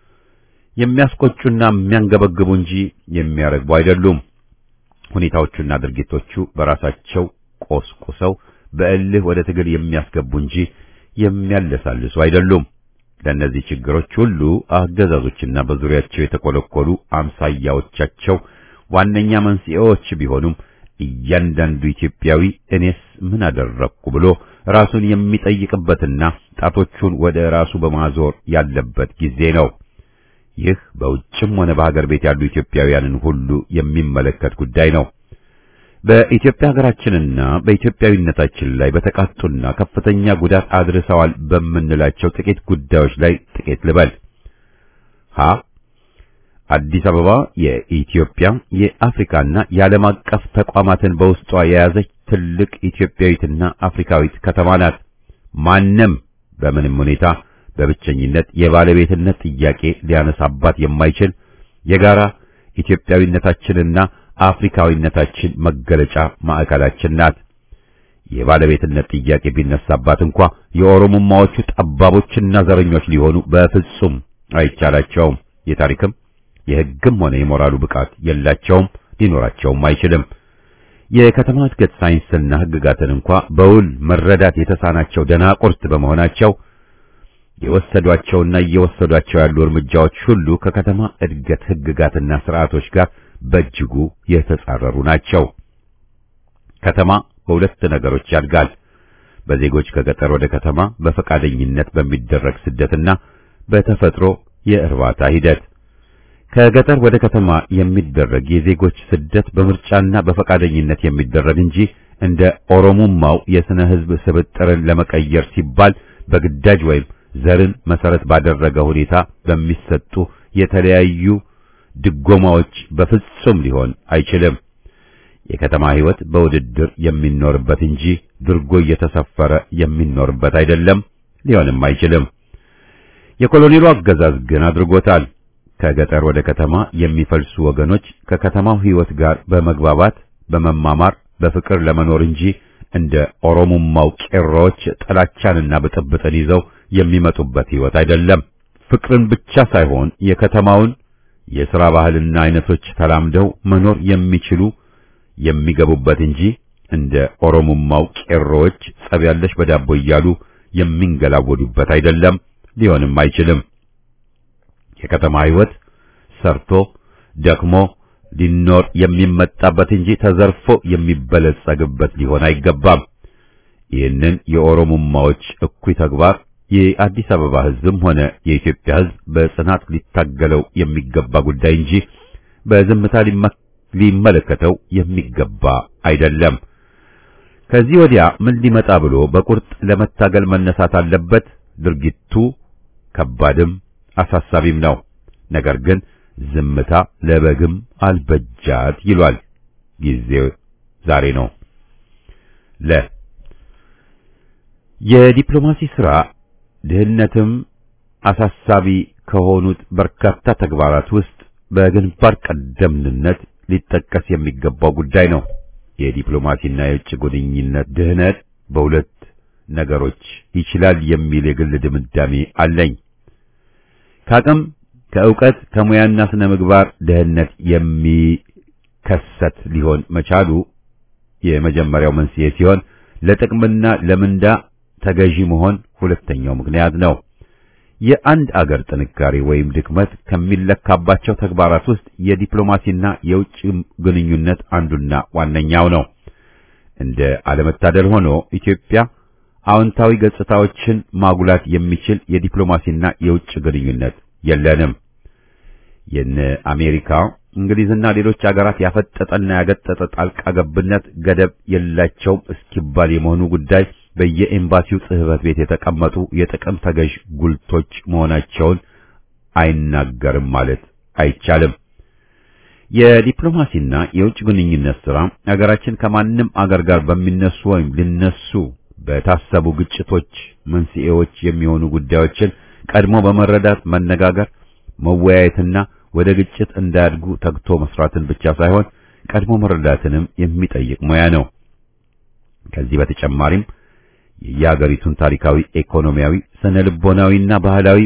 የሚያስቆጩና የሚያንገበግቡ እንጂ የሚያረግቡ አይደሉም። ሁኔታዎቹና ድርጊቶቹ በራሳቸው ቆስቁሰው በእልህ ወደ ትግል የሚያስገቡ እንጂ የሚያለሳልሱ አይደሉም። ለእነዚህ ችግሮች ሁሉ አገዛዞችና በዙሪያቸው የተኮለኮሉ አምሳያዎቻቸው ዋነኛ መንስኤዎች ቢሆኑም እያንዳንዱ ኢትዮጵያዊ እኔስ ምን አደረግኩ ብሎ ራሱን የሚጠይቅበትና ጣቶቹን ወደ ራሱ በማዞር ያለበት ጊዜ ነው። ይህ በውጭም ሆነ በሀገር ቤት ያሉ ኢትዮጵያውያንን ሁሉ የሚመለከት ጉዳይ ነው። በኢትዮጵያ ሀገራችንና በኢትዮጵያዊነታችን ላይ በተቃጡና ከፍተኛ ጉዳት አድርሰዋል በምንላቸው ጥቂት ጉዳዮች ላይ ጥቂት ልበል። ሀ አዲስ አበባ የኢትዮጵያ የአፍሪካና የዓለም አቀፍ ተቋማትን በውስጧ የያዘች ትልቅ ኢትዮጵያዊትና አፍሪካዊት ከተማ ናት። ማንም በምንም ሁኔታ በብቸኝነት የባለቤትነት ጥያቄ ሊያነሳባት የማይችል የጋራ ኢትዮጵያዊነታችንና አፍሪካዊነታችን መገለጫ ማዕከላችን ናት። የባለቤትነት ጥያቄ ቢነሳባት እንኳ የኦሮሞማዎቹ ጠባቦችና ዘረኞች ሊሆኑ በፍጹም አይቻላቸውም። የታሪክም የሕግም ሆነ የሞራሉ ብቃት የላቸውም፣ ሊኖራቸውም አይችልም። የከተማ እድገት ሳይንስና ሕግጋትን እንኳ በውል መረዳት የተሳናቸው ደናቁርት በመሆናቸው የወሰዷቸውና እየወሰዷቸው ያሉ እርምጃዎች ሁሉ ከከተማ እድገት ህግጋትና ስርዓቶች ጋር በእጅጉ የተጻረሩ ናቸው። ከተማ በሁለት ነገሮች ያድጋል። በዜጎች ከገጠር ወደ ከተማ በፈቃደኝነት በሚደረግ ስደትና በተፈጥሮ የእርባታ ሂደት። ከገጠር ወደ ከተማ የሚደረግ የዜጎች ስደት በምርጫና በፈቃደኝነት የሚደረግ እንጂ እንደ ኦሮሞማው የስነ ህዝብ ስብጥርን ለመቀየር ሲባል በግዳጅ ወይም ዘርን መሰረት ባደረገ ሁኔታ በሚሰጡ የተለያዩ ድጎማዎች በፍጹም ሊሆን አይችልም። የከተማ ህይወት በውድድር የሚኖርበት እንጂ ድርጎ እየተሰፈረ የሚኖርበት አይደለም፣ ሊሆንም አይችልም። የኮሎኔሉ አገዛዝ ግን አድርጎታል። ከገጠር ወደ ከተማ የሚፈልሱ ወገኖች ከከተማው ህይወት ጋር በመግባባት በመማማር በፍቅር ለመኖር እንጂ እንደ ኦሮሞማው ቄሮዎች ጥላቻንና ብጥብጥን ይዘው የሚመጡበት ህይወት አይደለም። ፍቅርን ብቻ ሳይሆን የከተማውን የሥራ ባህልና አይነቶች ተላምደው መኖር የሚችሉ የሚገቡበት እንጂ እንደ ኦሮሞማው ቄሮዎች ጸብ ያለሽ በዳቦ እያሉ የሚንገላወዱበት አይደለም፣ ሊሆንም አይችልም። የከተማ ህይወት ሰርቶ ደክሞ ሊኖር የሚመጣበት እንጂ ተዘርፎ የሚበለጸግበት ሊሆን አይገባም። ይህንን የኦሮሞማዎች እኩይ ተግባር የአዲስ አበባ ህዝብም ሆነ የኢትዮጵያ ህዝብ በጽናት ሊታገለው የሚገባ ጉዳይ እንጂ በዝምታ ሊመለከተው የሚገባ አይደለም። ከዚህ ወዲያ ምን ሊመጣ ብሎ በቁርጥ ለመታገል መነሳት አለበት። ድርጊቱ ከባድም አሳሳቢም ነው። ነገር ግን ዝምታ ለበግም አልበጃት ይሏል። ጊዜው ዛሬ ነው። ለ የዲፕሎማሲ ሥራ ድህነትም አሳሳቢ ከሆኑት በርካታ ተግባራት ውስጥ በግንባር ቀደምትነት ሊጠቀስ የሚገባው ጉዳይ ነው። የዲፕሎማሲና የውጭ ግንኙነት ድህነት በሁለት ነገሮች ይችላል የሚል የግል ድምዳሜ አለኝ። ከአቅም ከእውቀት ከሙያና ስነ ምግባር ድህነት የሚከሰት ሊሆን መቻሉ የመጀመሪያው መንስኤ ሲሆን ለጥቅምና ለምንዳ ተገዢ መሆን ሁለተኛው ምክንያት ነው። የአንድ አገር ጥንካሬ ወይም ድክመት ከሚለካባቸው ተግባራት ውስጥ የዲፕሎማሲና የውጭ ግንኙነት አንዱና ዋነኛው ነው። እንደ አለመታደል ሆኖ ኢትዮጵያ አዎንታዊ ገጽታዎችን ማጉላት የሚችል የዲፕሎማሲና የውጭ ግንኙነት የለንም። የነ አሜሪካ፣ እንግሊዝና ሌሎች አገራት ያፈጠጠና ያገጠጠ ጣልቃ ገብነት ገደብ የላቸውም እስኪባል የመሆኑ ጉዳይ በየኤምባሲው ጽሕፈት ቤት የተቀመጡ የጥቅም ተገዥ ጉልቶች መሆናቸውን አይናገርም ማለት አይቻልም። የዲፕሎማሲና የውጭ ግንኙነት ሥራ አገራችን ከማንም አገር ጋር በሚነሱ ወይም ሊነሱ በታሰቡ ግጭቶች መንስኤዎች የሚሆኑ ጉዳዮችን ቀድሞ በመረዳት መነጋገር፣ መወያየትና ወደ ግጭት እንዳያድጉ ተግቶ መስራትን ብቻ ሳይሆን ቀድሞ መረዳትንም የሚጠይቅ ሙያ ነው። ከዚህ በተጨማሪም የየሀገሪቱን ታሪካዊ፣ ኢኮኖሚያዊ፣ ስነ ልቦናዊና ባህላዊ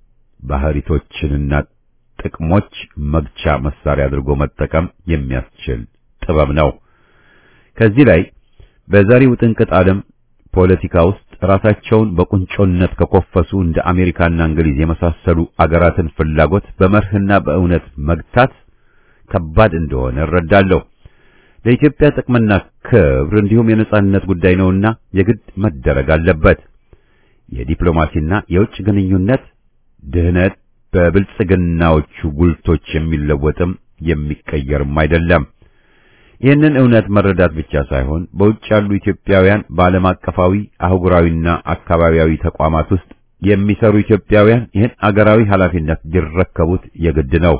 ባህሪቶችንና ጥቅሞች መግቻ መሳሪያ አድርጎ መጠቀም የሚያስችል ጥበብ ነው። ከዚህ ላይ በዛሬው ጥንቅጥ ዓለም ፖለቲካ ውስጥ ራሳቸውን በቁንጮነት ከኮፈሱ እንደ አሜሪካና እንግሊዝ የመሳሰሉ አገራትን ፍላጎት በመርህና በእውነት መግታት ከባድ እንደሆነ እረዳለሁ። ለኢትዮጵያ ጥቅምና ክብር እንዲሁም የነጻነት ጉዳይ ነውና የግድ መደረግ አለበት። የዲፕሎማሲና የውጭ ግንኙነት ድህነት በብልጽግናዎቹ ጉልቶች የሚለወጥም የሚቀየርም አይደለም። ይህንን እውነት መረዳት ብቻ ሳይሆን በውጭ ያሉ ኢትዮጵያውያን በዓለም አቀፋዊ አህጉራዊና አካባቢያዊ ተቋማት ውስጥ የሚሰሩ ኢትዮጵያውያን ይህን አገራዊ ኃላፊነት ሊረከቡት የግድ ነው።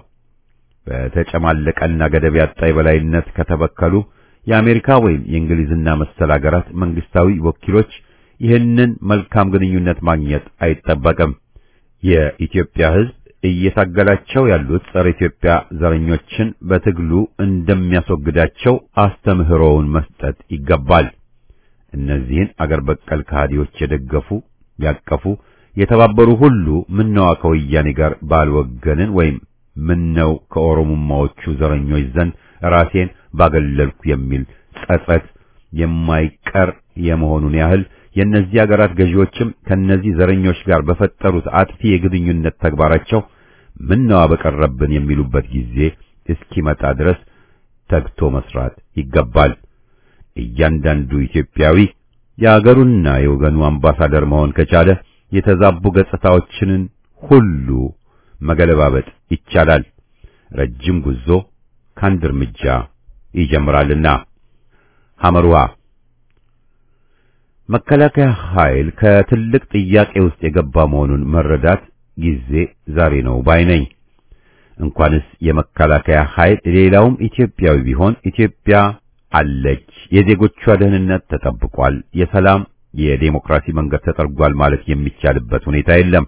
በተጨማለቀና ገደብ ያጣ የበላይነት ከተበከሉ የአሜሪካ ወይም የእንግሊዝና መሰል አገራት መንግስታዊ ወኪሎች ይህንን መልካም ግንኙነት ማግኘት አይጠበቅም። የኢትዮጵያ ሕዝብ እየታገላቸው ያሉት ጸረ ኢትዮጵያ ዘረኞችን በትግሉ እንደሚያስወግዳቸው አስተምህሮውን መስጠት ይገባል። እነዚህን አገር በቀል ከሃዲዎች የደገፉ ያቀፉ፣ የተባበሩ ሁሉ ምነዋ ከወያኔ ጋር ባልወገንን ወይም ምነው ከኦሮሞማዎቹ ዘረኞች ዘንድ ራሴን ባገለልኩ የሚል ጸጸት የማይቀር የመሆኑን ያህል የእነዚህ ሀገራት ገዢዎችም ከነዚህ ዘረኞች ጋር በፈጠሩት አጥፊ የግንኙነት ተግባራቸው ምነዋ በቀረብን የሚሉበት ጊዜ እስኪመጣ ድረስ ተግቶ መስራት ይገባል። እያንዳንዱ ኢትዮጵያዊ የአገሩና የወገኑ አምባሳደር መሆን ከቻለ የተዛቡ ገጽታዎችንን ሁሉ መገለባበጥ ይቻላል። ረጅም ጉዞ ከአንድ እርምጃ ይጀምራልና። ሐመሩሃ መከላከያ ኃይል ከትልቅ ጥያቄ ውስጥ የገባ መሆኑን መረዳት ጊዜ ዛሬ ነው ባይ ነኝ። እንኳንስ የመከላከያ ኃይል ሌላውም ኢትዮጵያዊ ቢሆን ኢትዮጵያ አለች፣ የዜጎቿ ደህንነት ተጠብቋል፣ የሰላም የዴሞክራሲ መንገድ ተጠርጓል ማለት የሚቻልበት ሁኔታ የለም።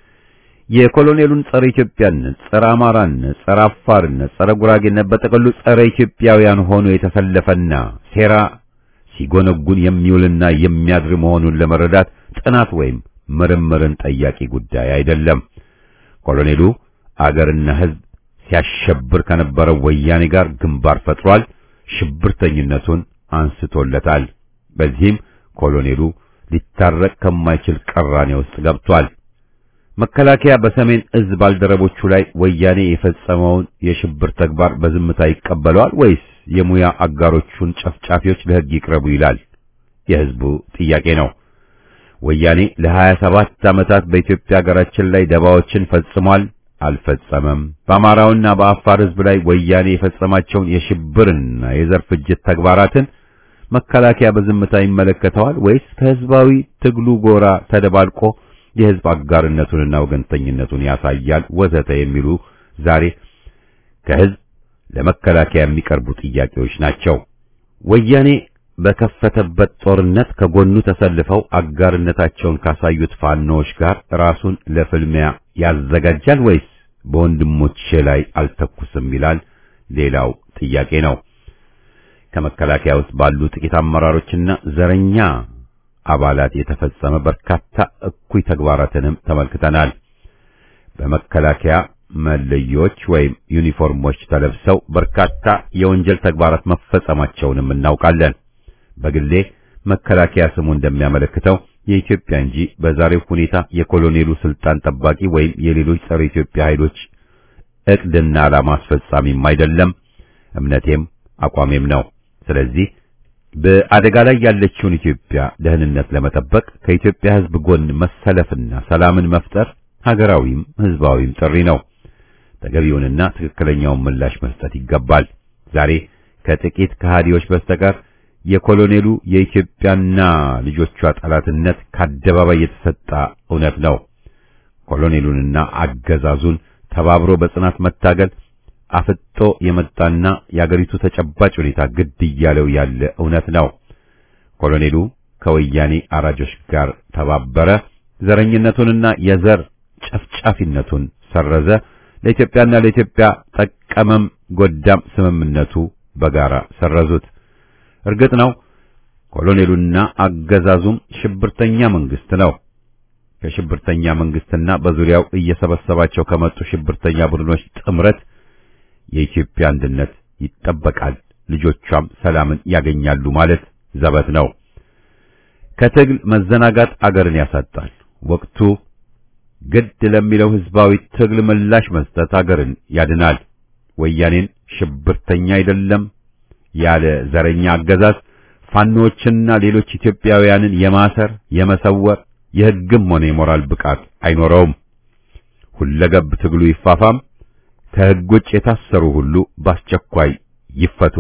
የኮሎኔሉን ጸረ ኢትዮጵያነት፣ ጸረ አማራነት፣ ጸረ አፋርነት፣ ጸረ ጉራጌነት በጠቅሉ ጸረ ኢትዮጵያውያን ሆኖ የተሰለፈና ሴራ ሲጎነጉን የሚውልና የሚያድር መሆኑን ለመረዳት ጥናት ወይም ምርምርን ጠያቂ ጉዳይ አይደለም። ኮሎኔሉ አገርና ሕዝብ ሲያሸብር ከነበረው ወያኔ ጋር ግንባር ፈጥሯል። ሽብርተኝነቱን አንስቶለታል። በዚህም ኮሎኔሉ ሊታረቅ ከማይችል ቅራኔ ውስጥ ገብቷል። መከላከያ በሰሜን እዝ ባልደረቦቹ ላይ ወያኔ የፈጸመውን የሽብር ተግባር በዝምታ ይቀበለዋል ወይስ የሙያ አጋሮቹን ጨፍጫፊዎች ለሕግ ይቅረቡ ይላል? የሕዝቡ ጥያቄ ነው። ወያኔ ለሀያ ሰባት ዓመታት በኢትዮጵያ ሀገራችን ላይ ደባዎችን ፈጽሟል፣ አልፈጸመም። በአማራውና በአፋር ሕዝብ ላይ ወያኔ የፈጸማቸውን የሽብርና የዘር ፍጅት ተግባራትን መከላከያ በዝምታ ይመለከተዋል ወይስ ከሕዝባዊ ትግሉ ጎራ ተደባልቆ የሕዝብ አጋርነቱንና ወገንተኝነቱን ያሳያል? ወዘተ የሚሉ ዛሬ ከሕዝብ ለመከላከያ የሚቀርቡ ጥያቄዎች ናቸው። ወያኔ በከፈተበት ጦርነት ከጎኑ ተሰልፈው አጋርነታቸውን ካሳዩት ፋኖዎች ጋር ራሱን ለፍልሚያ ያዘጋጃል ወይስ በወንድሞቼ ላይ አልተኩስም ይላል? ሌላው ጥያቄ ነው። ከመከላከያ ውስጥ ባሉ ጥቂት አመራሮችና ዘረኛ አባላት የተፈጸመ በርካታ እኩይ ተግባራትንም ተመልክተናል። በመከላከያ መለዮች ወይም ዩኒፎርሞች ተለብሰው በርካታ የወንጀል ተግባራት መፈጸማቸውንም እናውቃለን። በግሌ መከላከያ ስሙ እንደሚያመለክተው የኢትዮጵያ እንጂ በዛሬው ሁኔታ የኮሎኔሉ ስልጣን ጠባቂ ወይም የሌሎች ጸረ ኢትዮጵያ ኃይሎች እቅድና ዓላማ አስፈጻሚም አይደለም። እምነቴም አቋሜም ነው። ስለዚህ በአደጋ ላይ ያለችውን ኢትዮጵያ ደህንነት ለመጠበቅ ከኢትዮጵያ ሕዝብ ጎን መሰለፍና ሰላምን መፍጠር ሀገራዊም ሕዝባዊም ጥሪ ነው። ተገቢውንና ትክክለኛውን ምላሽ መስጠት ይገባል። ዛሬ ከጥቂት ከሃዲዎች በስተቀር የኮሎኔሉ የኢትዮጵያና ልጆቿ ጠላትነት ከአደባባይ የተሰጣ እውነት ነው። ኮሎኔሉንና አገዛዙን ተባብሮ በጽናት መታገል አፍጦ የመጣና የአገሪቱ ተጨባጭ ሁኔታ ግድ እያለው ያለ እውነት ነው። ኮሎኔሉ ከወያኔ አራጆች ጋር ተባበረ፣ ዘረኝነቱንና የዘር ጨፍጫፊነቱን ሰረዘ፣ ለኢትዮጵያና ለኢትዮጵያ ጠቀመም ጎዳም ስምምነቱ በጋራ ሰረዙት። እርግጥ ነው ኮሎኔሉና አገዛዙም ሽብርተኛ መንግስት ነው። ከሽብርተኛ መንግስትና በዙሪያው እየሰበሰባቸው ከመጡ ሽብርተኛ ቡድኖች ጥምረት የኢትዮጵያ አንድነት ይጠበቃል፣ ልጆቿም ሰላምን ያገኛሉ ማለት ዘበት ነው። ከትግል መዘናጋት አገርን ያሳጣል። ወቅቱ ግድ ለሚለው ህዝባዊ ትግል ምላሽ መስጠት አገርን ያድናል። ወያኔን ሽብርተኛ አይደለም ያለ ዘረኛ አገዛዝ ፋኖዎችና ሌሎች ኢትዮጵያውያንን የማሰር የመሰወር የሕግም ሆነ የሞራል ብቃት አይኖረውም። ሁለገብ ትግሉ ይፋፋም። ከሕግ ውጭ የታሰሩ ሁሉ በአስቸኳይ ይፈቱ።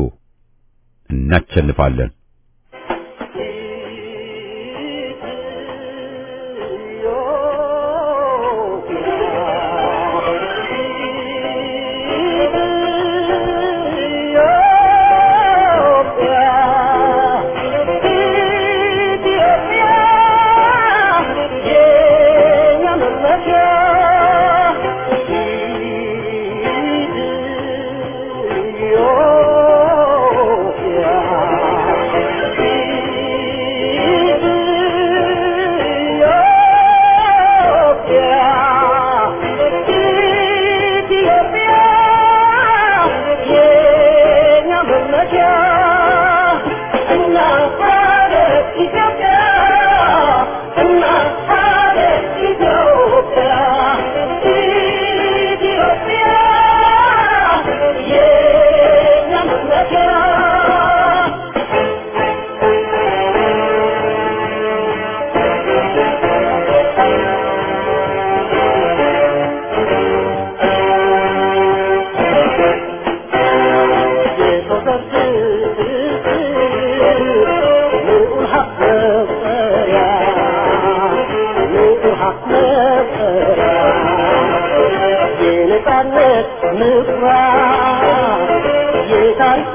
እናቸንፋለን። Yeah. የነጻነት ምኩራብ የታሪክ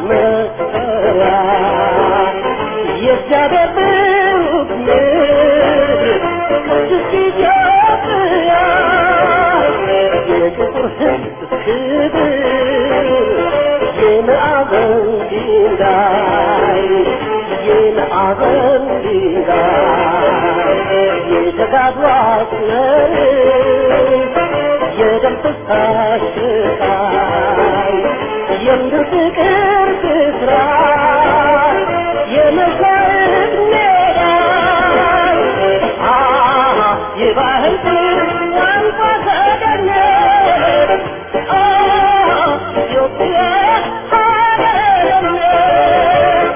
መሰረት የእግዚአብሔር ብሩክ ምድር ቅድስት ኢትዮጵያ የጥቁር ሕዝብ ክብር የማዕዘን ድንጋይ የማዕዘን ድንጋይ የተጋድሎ አስመር የደም ፍሳሽ ስቃይ የምድር ፍቅር ብስራት የመሻት ሜዳ የባህል ቋንቋ ተገኘት ኢትዮጵያ ሀገርነት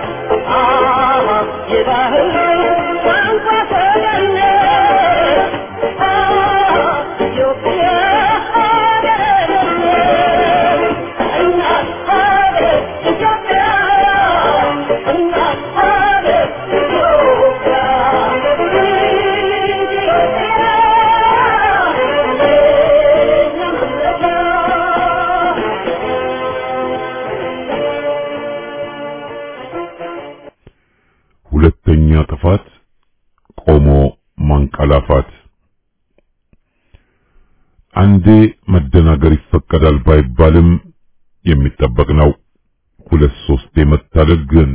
የባህል ቋንቋ ተገኘት ኢትዮጵያ ሀገርነት እናት ሀገር ኢትዮጵያ እናት ሀገር ኢትዮጵያ ሁለተኛ ጥፋት ቆሞ ማንቀላፋት። አንዴ መደናገር ይፈቀዳል ባይባልም የሚጠበቅ ነው። ሁለት ሶስቴ መታለል ግን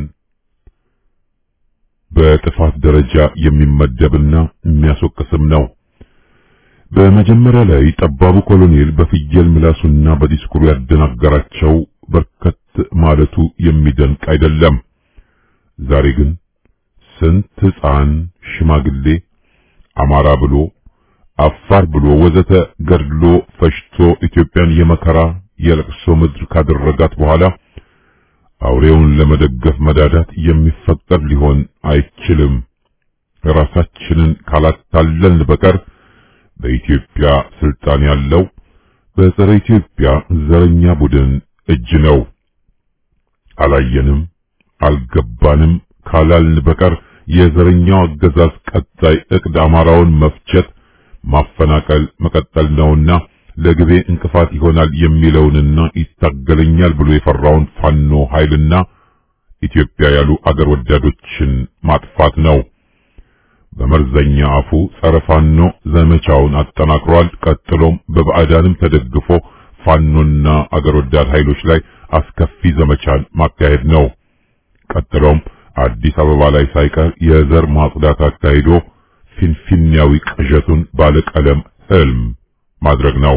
በጥፋት ደረጃ የሚመደብና የሚያስወቅስም ነው። በመጀመሪያ ላይ ጠባቡ ኮሎኔል በፍየል ምላሱና በዲስኩሩ ያደናገራቸው በርከት ማለቱ የሚደንቅ አይደለም። ዛሬ ግን ስንት ሕፃን፣ ሽማግሌ፣ አማራ ብሎ አፋር ብሎ ወዘተ ገድሎ ፈሽቶ ኢትዮጵያን የመከራ የለቅሶ ምድር ካደረጋት በኋላ አውሬውን ለመደገፍ መዳዳት የሚፈቀድ ሊሆን አይችልም። ራሳችንን ካላታለልን በቀር በኢትዮጵያ ስልጣን ያለው በጸረ ኢትዮጵያ ዘረኛ ቡድን እጅ ነው። አላየንም፣ አልገባንም ካላልን በቀር የዘረኛው አገዛዝ ቀጣይ እቅድ አማራውን መፍጀት፣ ማፈናቀል መቀጠል ነውና ለግቤ እንቅፋት ይሆናል የሚለውንና ይታገለኛል ብሎ የፈራውን ፋኖ ኃይልና ኢትዮጵያ ያሉ አገር ወዳዶችን ማጥፋት ነው። በመርዘኛ አፉ ጸረ ፋኖ ዘመቻውን አጠናክሯል። ቀጥሎም በባዕዳንም ተደግፎ ፋኖና አገር ወዳድ ኃይሎች ላይ አስከፊ ዘመቻን ማካሄድ ነው። ቀጥሎም አዲስ አበባ ላይ ሳይቀር የዘር ማጽዳት አካሂዶ ፊንፊንያዊ ቅዠቱን ባለቀለም ህልም ማድረግ ነው።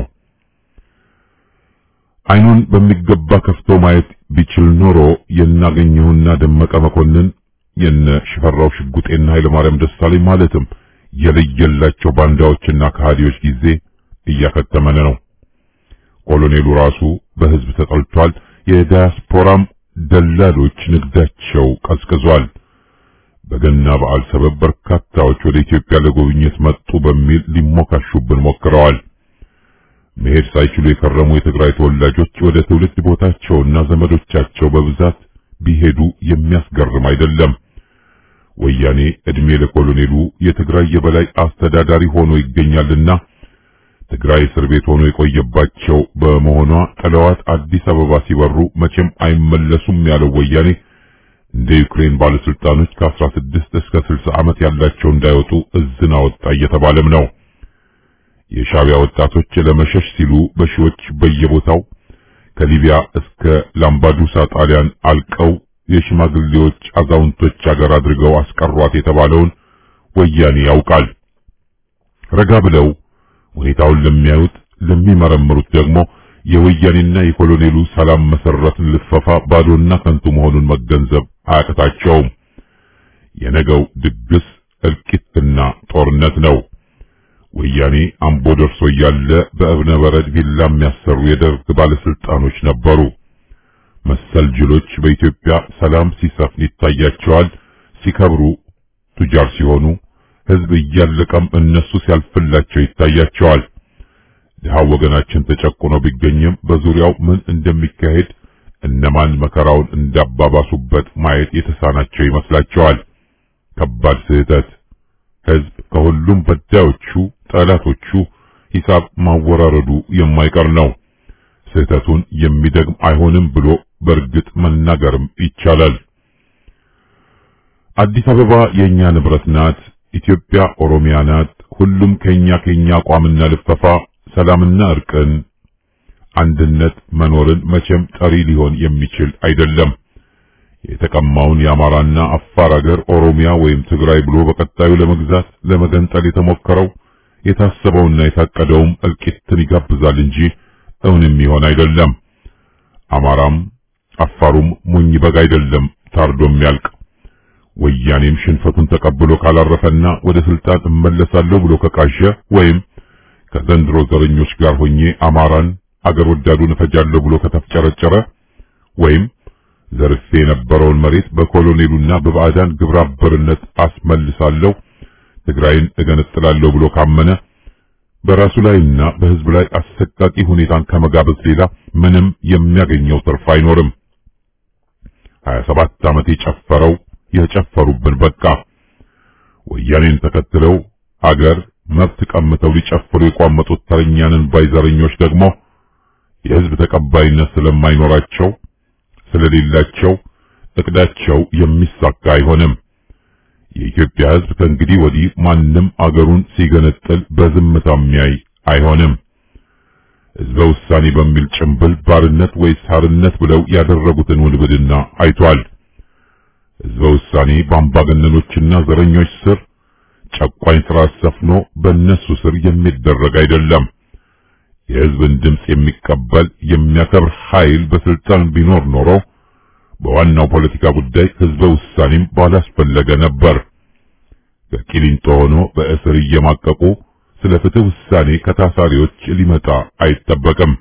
አይኑን በሚገባ ከፍቶ ማየት ቢችል ኖሮ የናገኘውና ደመቀ መኮንን የነ ሽፈራው ሽጉጤና ኃይለማርያም ደሳለኝ ማለትም የለየላቸው ባንዳዎችና ከሃዲዎች ጊዜ እያከተመን ነው። ኮሎኔሉ ራሱ በህዝብ ተጠልቷል። የዳያስፖራም ደላሎች ንግዳቸው ቀዝቅዟል። በገና በዓል ሰበብ በርካታዎች ወደ ኢትዮጵያ ለጉብኝት መጡ በሚል ሊሞካሹብን ሞክረዋል። መሄድ ሳይችሉ የከረሙ የትግራይ ተወላጆች ወደ ትውልድ ቦታቸውና ዘመዶቻቸው በብዛት ቢሄዱ የሚያስገርም አይደለም። ወያኔ እድሜ ለኮሎኔሉ የትግራይ የበላይ አስተዳዳሪ ሆኖ ይገኛልና ትግራይ እስር ቤት ሆኖ የቆየባቸው በመሆኗ ጥለዋት አዲስ አበባ ሲበሩ መቼም አይመለሱም ያለው ወያኔ እንደ ዩክሬን ባለስልጣኖች ከ16 እስከ 60 ዓመት ያላቸው እንዳይወጡ እዝን አወጣ እየተባለም ነው። የሻቢያ ወጣቶች ለመሸሽ ሲሉ በሺዎች በየቦታው ከሊቢያ እስከ ላምባዱሳ ጣሊያን አልቀው የሽማግሌዎች አዛውንቶች አገር አድርገው አስቀሯት የተባለውን ወያኔ ያውቃል። ረጋ ብለው ሁኔታውን ለሚያዩት ለሚመረምሩት ደግሞ የወያኔና የኮሎኔሉ ሰላም መሰረትን ልፈፋ ባዶና ከንቱ መሆኑን መገንዘብ አያቅታቸውም። የነገው ድግስ እልቂትና ጦርነት ነው። ወያኔ አምቦ ደርሶ እያለ በእብነ በረድ ቪላ የሚያሰሩ የደርግ ባለስልጣኖች ነበሩ። መሰል ጅሎች በኢትዮጵያ ሰላም ሲሰፍን ይታያቸዋል። ሲከብሩ ቱጃር ሲሆኑ ህዝብ እያለቀም እነሱ ሲያልፍላቸው ይታያቸዋል። ድሃው ወገናችን ተጨቁኖ ቢገኝም በዙሪያው ምን እንደሚካሄድ እነማን መከራውን እንዳባባሱበት ማየት የተሳናቸው ይመስላቸዋል። ከባድ ስህተት። ህዝብ ከሁሉም በዳዮቹ ጠላቶቹ ሂሳብ ማወራረዱ የማይቀር ነው። ስህተቱን የሚደግም አይሆንም ብሎ በእርግጥ መናገርም ይቻላል። አዲስ አበባ የኛ ንብረት ናት፣ ኢትዮጵያ ኦሮሚያ ናት፣ ሁሉም ከኛ ከኛ አቋምና ልፈፋ ሰላምና እርቅን አንድነት መኖርን መቼም ጠሪ ሊሆን የሚችል አይደለም። የተቀማውን የአማራና አፋር አገር ኦሮሚያ ወይም ትግራይ ብሎ በቀጣዩ ለመግዛት ለመገንጠል የተሞከረው የታሰበውና የታቀደውም እልቂትን ይጋብዛል እንጂ እውን የሚሆን አይደለም። አማራም አፋሩም ሞኝ በግ አይደለም ታርዶ የሚያልቅ። ወያኔም ሽንፈቱን ተቀብሎ ካላረፈና ወደ ስልጣን እመለሳለሁ ብሎ ከቃዠ ወይም ከዘንድሮ ዘረኞች ጋር ሆኜ አማራን አገር ወዳዱን እፈጃለሁ ብሎ ከተፍጨረጨረ ወይም ዘርፌ የነበረውን መሬት በኮሎኔሉና በባዕዳን ግብረ አበርነት አስመልሳለሁ ትግራይን እገነጥላለሁ ብሎ ካመነ በራሱ ላይና በሕዝብ ላይ አሰቃቂ ሁኔታን ከመጋበዝ ሌላ ምንም የሚያገኘው ትርፍ አይኖርም። 27 ዓመት የጨፈረው የጨፈሩብን በቃ። ወያኔን ተከትለው አገር መብት ቀምተው ሊጨፍሩ የቋመጡት ተረኛንን ባይዘረኞች ደግሞ የሕዝብ ተቀባይነት ስለማይኖራቸው ስለሌላቸው እቅዳቸው የሚሳካ አይሆንም። የኢትዮጵያ ሕዝብ ከእንግዲህ ወዲህ ማንም አገሩን ሲገነጥል በዝምታ የሚያይ አይሆንም። ሕዝበ ውሳኔ በሚል ጭምብል ባርነት ወይስ ሀርነት ብለው ያደረጉትን ውንብድና አይቷል። ሕዝበ ውሳኔ በአምባገነኖችና ዘረኞች ስር ጨቋኝ ስርዓት ሰፍኖ በእነሱ ስር የሚደረግ አይደለም። የሕዝብን ድምፅ የሚቀበል የሚያከብር ኃይል በስልጣን ቢኖር ኖሮ በዋናው ፖለቲካ ጉዳይ ሕዝበ ውሳኔም ባላስፈለገ ነበር። ከቂሊንጦ ሆኖ በእስር እየማቀቁ ስለ ፍትህ ውሳኔ ከታሳሪዎች ሊመጣ አይጠበቅም።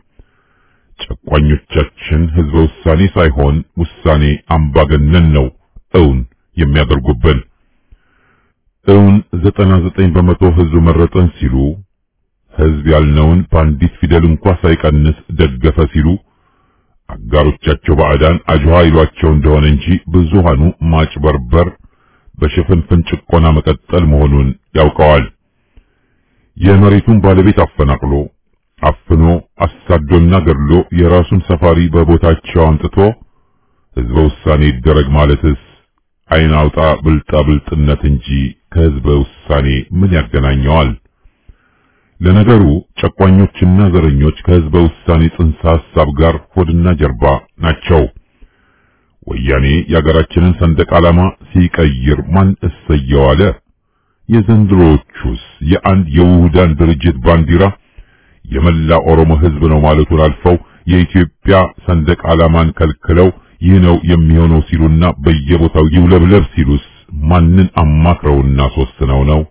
ጨቋኞቻችን ሕዝበ ውሳኔ ሳይሆን ውሳኔ አምባገነን ነው እውን የሚያደርጉብን። እውን ዘጠና ዘጠኝ በመቶ ሕዝብ መረጠን ሲሉ ሕዝብ ያልነውን በአንዲት ፊደል እንኳ ሳይቀንስ ደገፈ ሲሉ አጋሮቻቸው ባዕዳን አጅዋ ይሏቸው እንደሆነ እንጂ ብዙሃኑ ማጭበርበር በሽፍንፍን ጭቆና መቀጠል መሆኑን ያውቀዋል። የመሬቱን ባለቤት አፈናቅሎ አፍኖ አሳዶና ገድሎ የራሱን ሰፋሪ በቦታቸው አምጥቶ ሕዝበ ውሳኔ ይደረግ ማለትስ ዓይን አውጣ ብልጣ ብልጥነት እንጂ ከሕዝበ ውሳኔ ምን ያገናኘዋል? ለነገሩ ጨቋኞችና ዘረኞች ከሕዝበ ውሳኔ ጽንሰ ሐሳብ ጋር ሆድና ጀርባ ናቸው። ወያኔ የአገራችንን ሰንደቅ ዓላማ ሲቀይር ማን እሰየው አለ? የዘንድሮዎቹስ የአንድ የውሁዳን ድርጅት ባንዲራ የመላ ኦሮሞ ሕዝብ ነው ማለቱን አልፈው የኢትዮጵያ ሰንደቅ ዓላማን ከልክለው ይህ ነው የሚሆነው ሲሉና በየቦታው ይውለብለብ ሲሉስ ማንን አማክረውና ሶስነው ነው?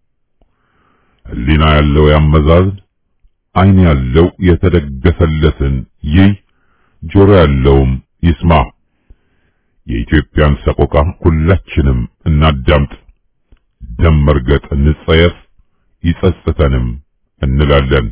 ሕሊና ያለው ያመዛዝን፣ ዓይን ያለው የተደገሰለትን ይይ፣ ጆሮ ያለውም ይስማ። የኢትዮጵያን ሰቆቃ ሁላችንም እናዳምጥ። ደም መርገጥ እንጸየፍ፣ ይጸጽተንም እንላለን።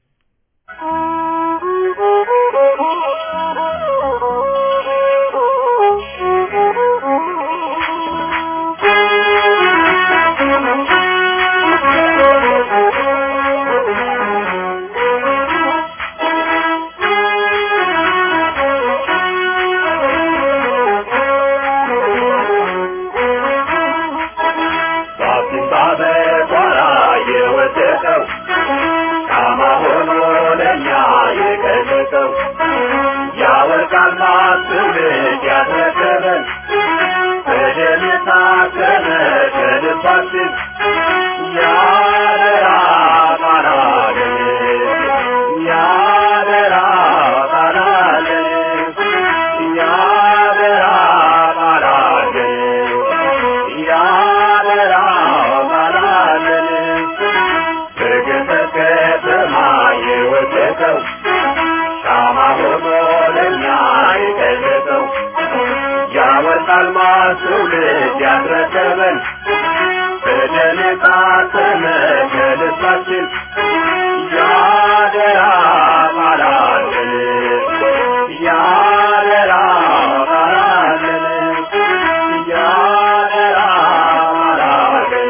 ትውልድ ያስረከበን በደም የታተመ ከልባችን ያደራ ቃላለን ያደራ ቃላለን ያደራ ቃላለን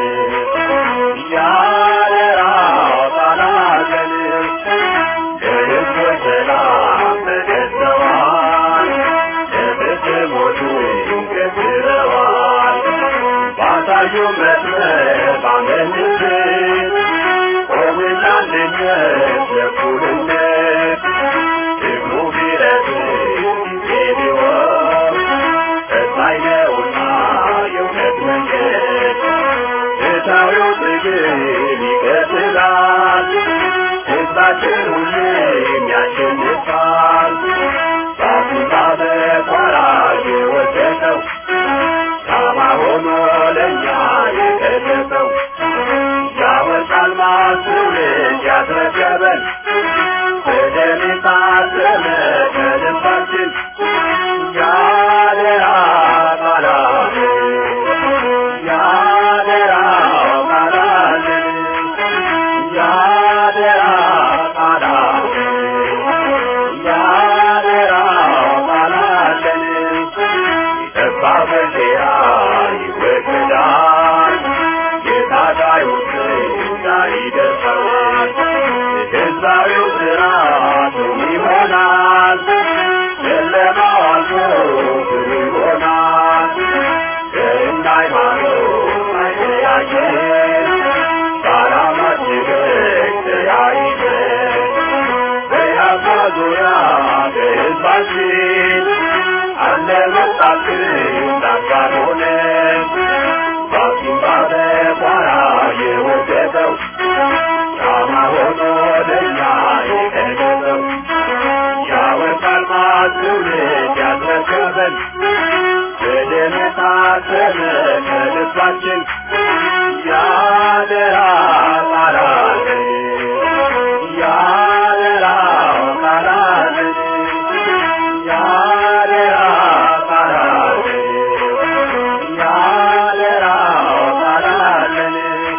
ያደራ ቃላለን ለሕዝብ ሰላም መስመር ባመንበት ቆምና አንድነት ለእኩልነት ደግሞ ቢረዝም ጊዜ ቢሆን ቀጣይ ነውና የእውነት መንገድ ፍትሐዊው ትግል ይቀጥላል ሕዝባችን ሁሌም ያሸንፋል በአፍሪካ በኳራ የወደቀው ሻማ ሆኖ ለእኛ የቀለጠው ያወጣል ማስውልድ ያስረከበን በደም የታተመ ከልባችን ያደራ ቃላት ያደራ ቃላት ያደራ ቃላት ያደራ ቃላት የጠባ በሴራ ይወገዳል የታጋዮች ላይ ይደርሳል የገዛዊው ስርዓቱ ይሆናል ጨለማው አልፎ ብሩ ይሆናል ዘርና ሃይማኖት አይለያየን በዓላማችን ተያይዘን በያፋ ዙሪያ በሕዝባችን አለ መጣልን ዳጋን ሆነን ባሲምባ በቋራ የወደቀው ሻማ ሆኖ ለእኛ የቀለጠው ያወጣል ማትውልድ ያስረከበን በደም የታተመ ከልባችን ያደራ ቃላለን ያደራ ቃላለን ያደራ ቃላለን ያደራ ቃላለን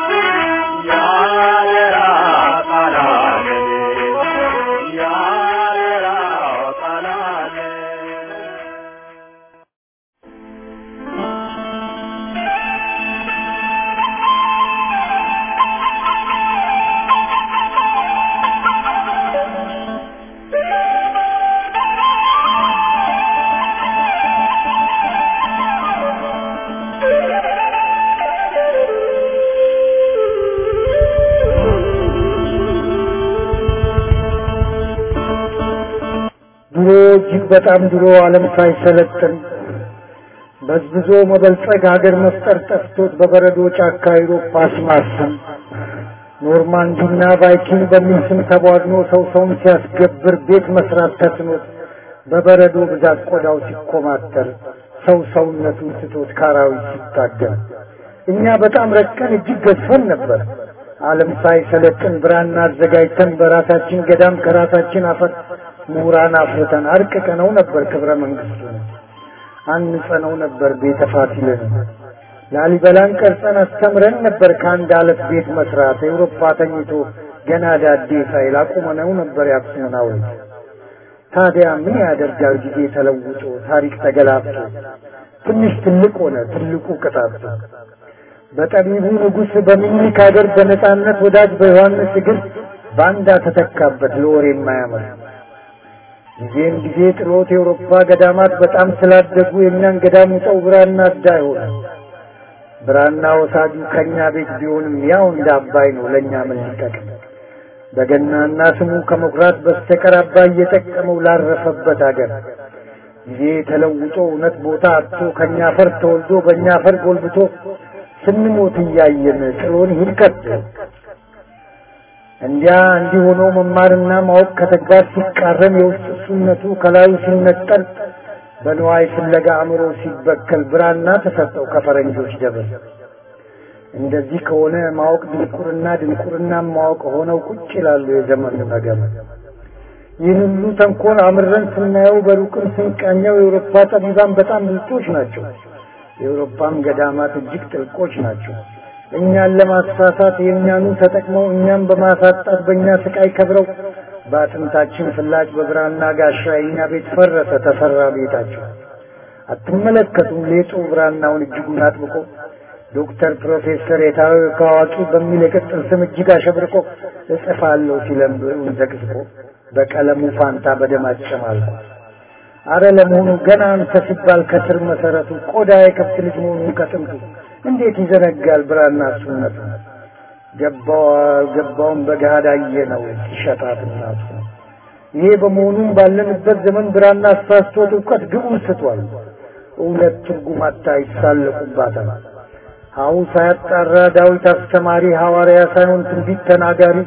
ያደራ ቃላለን ያደራ ቃላለን ድሮ እጅግ በጣም ድሮ ዓለም ሳይሰለጥን በዝብዞ መበልጸግ ሀገር መፍጠር ጠፍቶት በበረዶ ጫካ አውሮፓ ሲማስን ኖርማንዲና ቫይኪንግ በሚል ስም ተቧድኖ ሰው ሰውን ሲያስገብር ቤት መስራት ተስኖት በበረዶ ብዛት ቆዳው ሲኮማተር ሰው ሰውነቱን ስቶት ካራዊት ሲታገል እኛ በጣም ረቀን እጅግ ገዝፈን ነበር። ዓለም ሳይሰለጥን ብራና አዘጋጅተን በራሳችን ገዳም ከራሳችን አፈር ምሁራን አፍርተን አርቅቀነው ነበር ክብረ መንግስቱን አንጸነው ነበር ቤተ ፋሲልን ላሊበላን ቀርጸን አስተምረን ነበር ከአንድ አለት ቤት መስራት ኤውሮፓ ተኝቶ ገና ዳዴ ሳይል አቁመነው ነበር የአክሱምን ሐውልት ታዲያ ምን ያደርጋል ጊዜ ተለውጦ ታሪክ ተገላብጦ ትንሽ ትልቅ ሆነ ትልቁ ቅጣቱ በጠቢቡ ንጉሥ በሚኒክ ሀገር በነጻነት ወዳጅ በዮሐንስ እግር ባንዳ ተተካበት ለወሬ የማያምር ጊዜም ጊዜ ጥሎት የአውሮፓ ገዳማት በጣም ስላደጉ የእኛን ገዳም ውጠው ብራና አዳ ሆነ ብራና ወሳጁ ከእኛ ቤት ቢሆንም ያው እንደ አባይ ነው ለእኛ ምን ሊጠቅም በገናና ስሙ ከመኩራት በስተቀር አባይ እየጠቀመው ላረፈበት አገር ጊዜ ተለውጦ እውነት ቦታ አጥቶ ከእኛ አፈር ተወልዶ በእኛ አፈር ጎልብቶ ስንሞት እያየን ጥሎን ይሂድ ከቶ እንዲያ እንዲህ ሆኖ መማርና ማወቅ ከተግባር ሲቃረን የውስጥ እሱነቱ ከላዩ ሲነጠል በንዋይ ፍለጋ አእምሮ ሲበከል ብራና ተሰጠው ከፈረንጆች ደብር። እንደዚህ ከሆነ ማወቅ ድንቁርና፣ ድንቁርና ማወቅ ሆነው ቁጭ ይላሉ የዘመኑ ነገር። ይህን ሁሉ ተንኮል አምረን ስናየው በሩቅም ስንቃኘው የአውሮፓ ጠቢባን በጣም ብልጦች ናቸው። የአውሮፓም ገዳማት እጅግ ጥልቆች ናቸው። እኛን ለማሳሳት የእኛኑ ተጠቅመው እኛም በማሳጣት በእኛ ስቃይ ከብረው በአጥንታችን ፍላጭ በብራና ጋሻ የእኛ ቤት ፈረሰ ተሰራ ቤታቸው። አትመለከቱም ሌጡ ብራናውን እጅጉን አጥብቆ ዶክተር ፕሮፌሰር የታወቀ አዋቂ በሚል የቅጽል ስም እጅግ አሸብርቆ እጽፋለሁ ሲለም ብዕሩን ዘቅዝቆ በቀለሙ ፋንታ በደም አጨማልቆ አረ ለመሆኑ ገና አንተ ሲባል ከስር መሰረቱ ቆዳ የከብት ልጅ መሆኑን ከጥንቱ እንዴት ይዘነጋል ብራና እሱነቱ ገባው አልገባውም በገሃድ አየነው ሲሸጣት እናቱ ይሄ በመሆኑም ባለንበት ዘመን ብራና አሳስቶት እውቀት ግቡን ስቷል እውነት ትርጉም አታ ይሳለቁባታል ሀው ሳያጣራ ዳዊት አስተማሪ ሐዋርያ ሳይሆን ትንቢት ተናጋሪ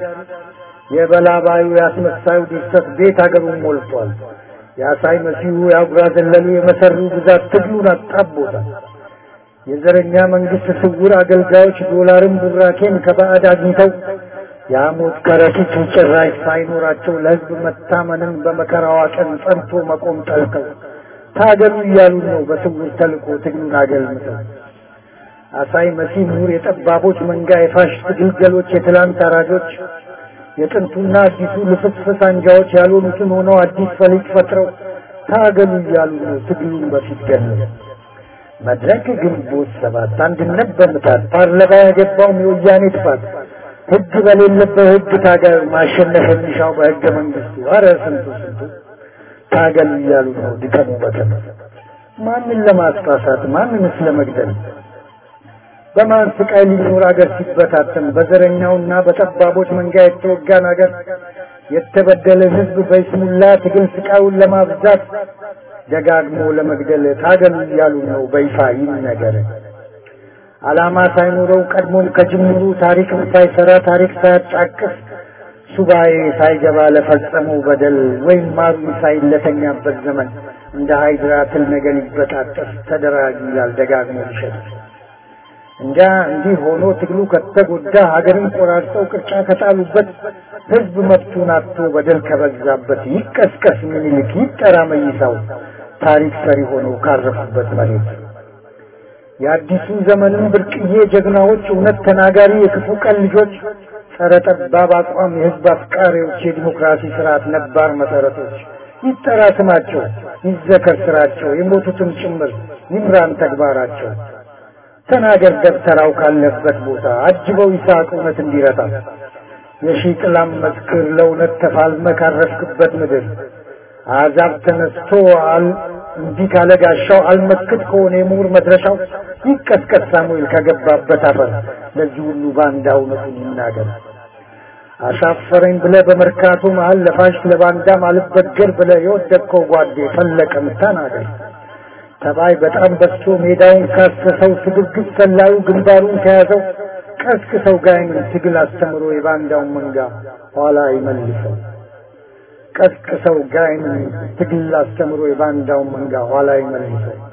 የበላባዩ ያስመሳዩ ድርሰት ቤት አገሩን ሞልቷል የአሳይ መሲሁ የአጉራ ዘለሉ የመሰሩ ብዛት ትግሉን አጣቦታል የዘረኛ መንግስት ስውር አገልጋዮች ዶላርን ቡራኬን ከባዕድ አግኝተው የሐሞት ከረጢት ጭራሽ ሳይኖራቸው ለሕዝብ መታመንን በመከራዋ ቀን ጸንቶ መቆም ጠልተው ታገሉ እያሉ ነው በስውር ተልኮ ትግሉን አገልምተው አሳይ መሲህ ምሁር የጠባቦች መንጋ የፋሽስት ግልገሎች የትላንት አራጆች የጥንቱና አዲሱ ልፍስፍስ አንጃዎች ያልሆኑትን ሆነው አዲስ ፈሊጥ ፈጥረው ታገሉ እያሉ ነው ትግሉን በፊት ገለው መድረክ ግንቦት ሰባት አንድነት በምታት ፓርላማ ያገባውም የወያኔ ጥፋት ህግ በሌለበት ህግ ታገል ማሸነፍ የሚሻው በህገ መንግስቱ አረ ስንቱ ስንቱ ታገሉ እያሉ ነው ድቀሙ በቀን ማንን ለማስፋሳት ማንንስ ለመግደል በማን ስቃይ ሊኖር አገር ሲበታተን በዘረኛውና በጠባቦች መንጋ የተወጋን አገር የተበደለ ህዝብ በይስሙላ ትግል ስቃዩን ለማብዛት ደጋግሞ ለመግደል ታገሉ እያሉ ነው በይፋ ይነገር። ዓላማ ሳይኖረው ቀድሞም ከጅምሩ ታሪክም ሳይሰራ ታሪክ ሳያጫቅስ ሱባኤ ሳይገባ ለፈጸመው በደል ወይም ማሩ ሳይለተኛበት ዘመን እንደ ሃይድራ ትል ነገር ይበጣጠስ ተደራጅ ይላል ደጋግሞ ይሸጥ እንጃ እንዲህ ሆኖ ትግሉ ከተጎዳ ሀገርን ቆራርጠው ቅርጫ ከጣሉበት ህዝብ መብቱን አጥቶ በደል ከበዛበት ይቀስቀስ ምኒልክ ይጠራ መይሳው ታሪክ ሰሪ ሆነው ካረፉበት መሬት የአዲሱ ዘመንም ብርቅዬ ጀግናዎች እውነት ተናጋሪ የክፉ ቀን ልጆች ጸረ ጠባብ አቋም የህዝብ አፍቃሪዎች የዲሞክራሲ ስርዓት ነባር መሰረቶች ይጠራ ስማቸው ይዘከር ስራቸው የሞቱትም ጭምር ይምራን ተግባራቸው ተናገር ደብተራው ካለበት ቦታ አጅበው ይስሐቅ እውነት እንዲረታ የሺህ ጥላም መስክር ለእውነት ተፋልመ ካረፍክበት ምድር አዛብ ተነስቶ አል እንዲህ ካለ ጋሻው አልመክት ከሆነ የምሁር መድረሻው ይቀስቀስ ሳሙኤል ከገባበት አፈር ለዚህ ሁሉ ባንዳ እውነቱን ይናገር። አሻፈረኝ ብለ በመርካቶ መሀል ለፋሽ ለባንዳም አልበገር ብለ የወደቅከው ጓዴ ፈለቀም ተናገር። ተባይ በጣም በዝቶ ሜዳውን ካሰሰው ስግብግብ ሰላዩ ግንባሩን ከያዘው ቀስቅሰው ጋይን ትግል አስተምሮ የባንዳውን መንጋ ኋላ ይመልሰው። ቀስቅሰው ጋይን ትግል አስተምሮ የባንዳውን መንጋ ኋላ ይመልሰው።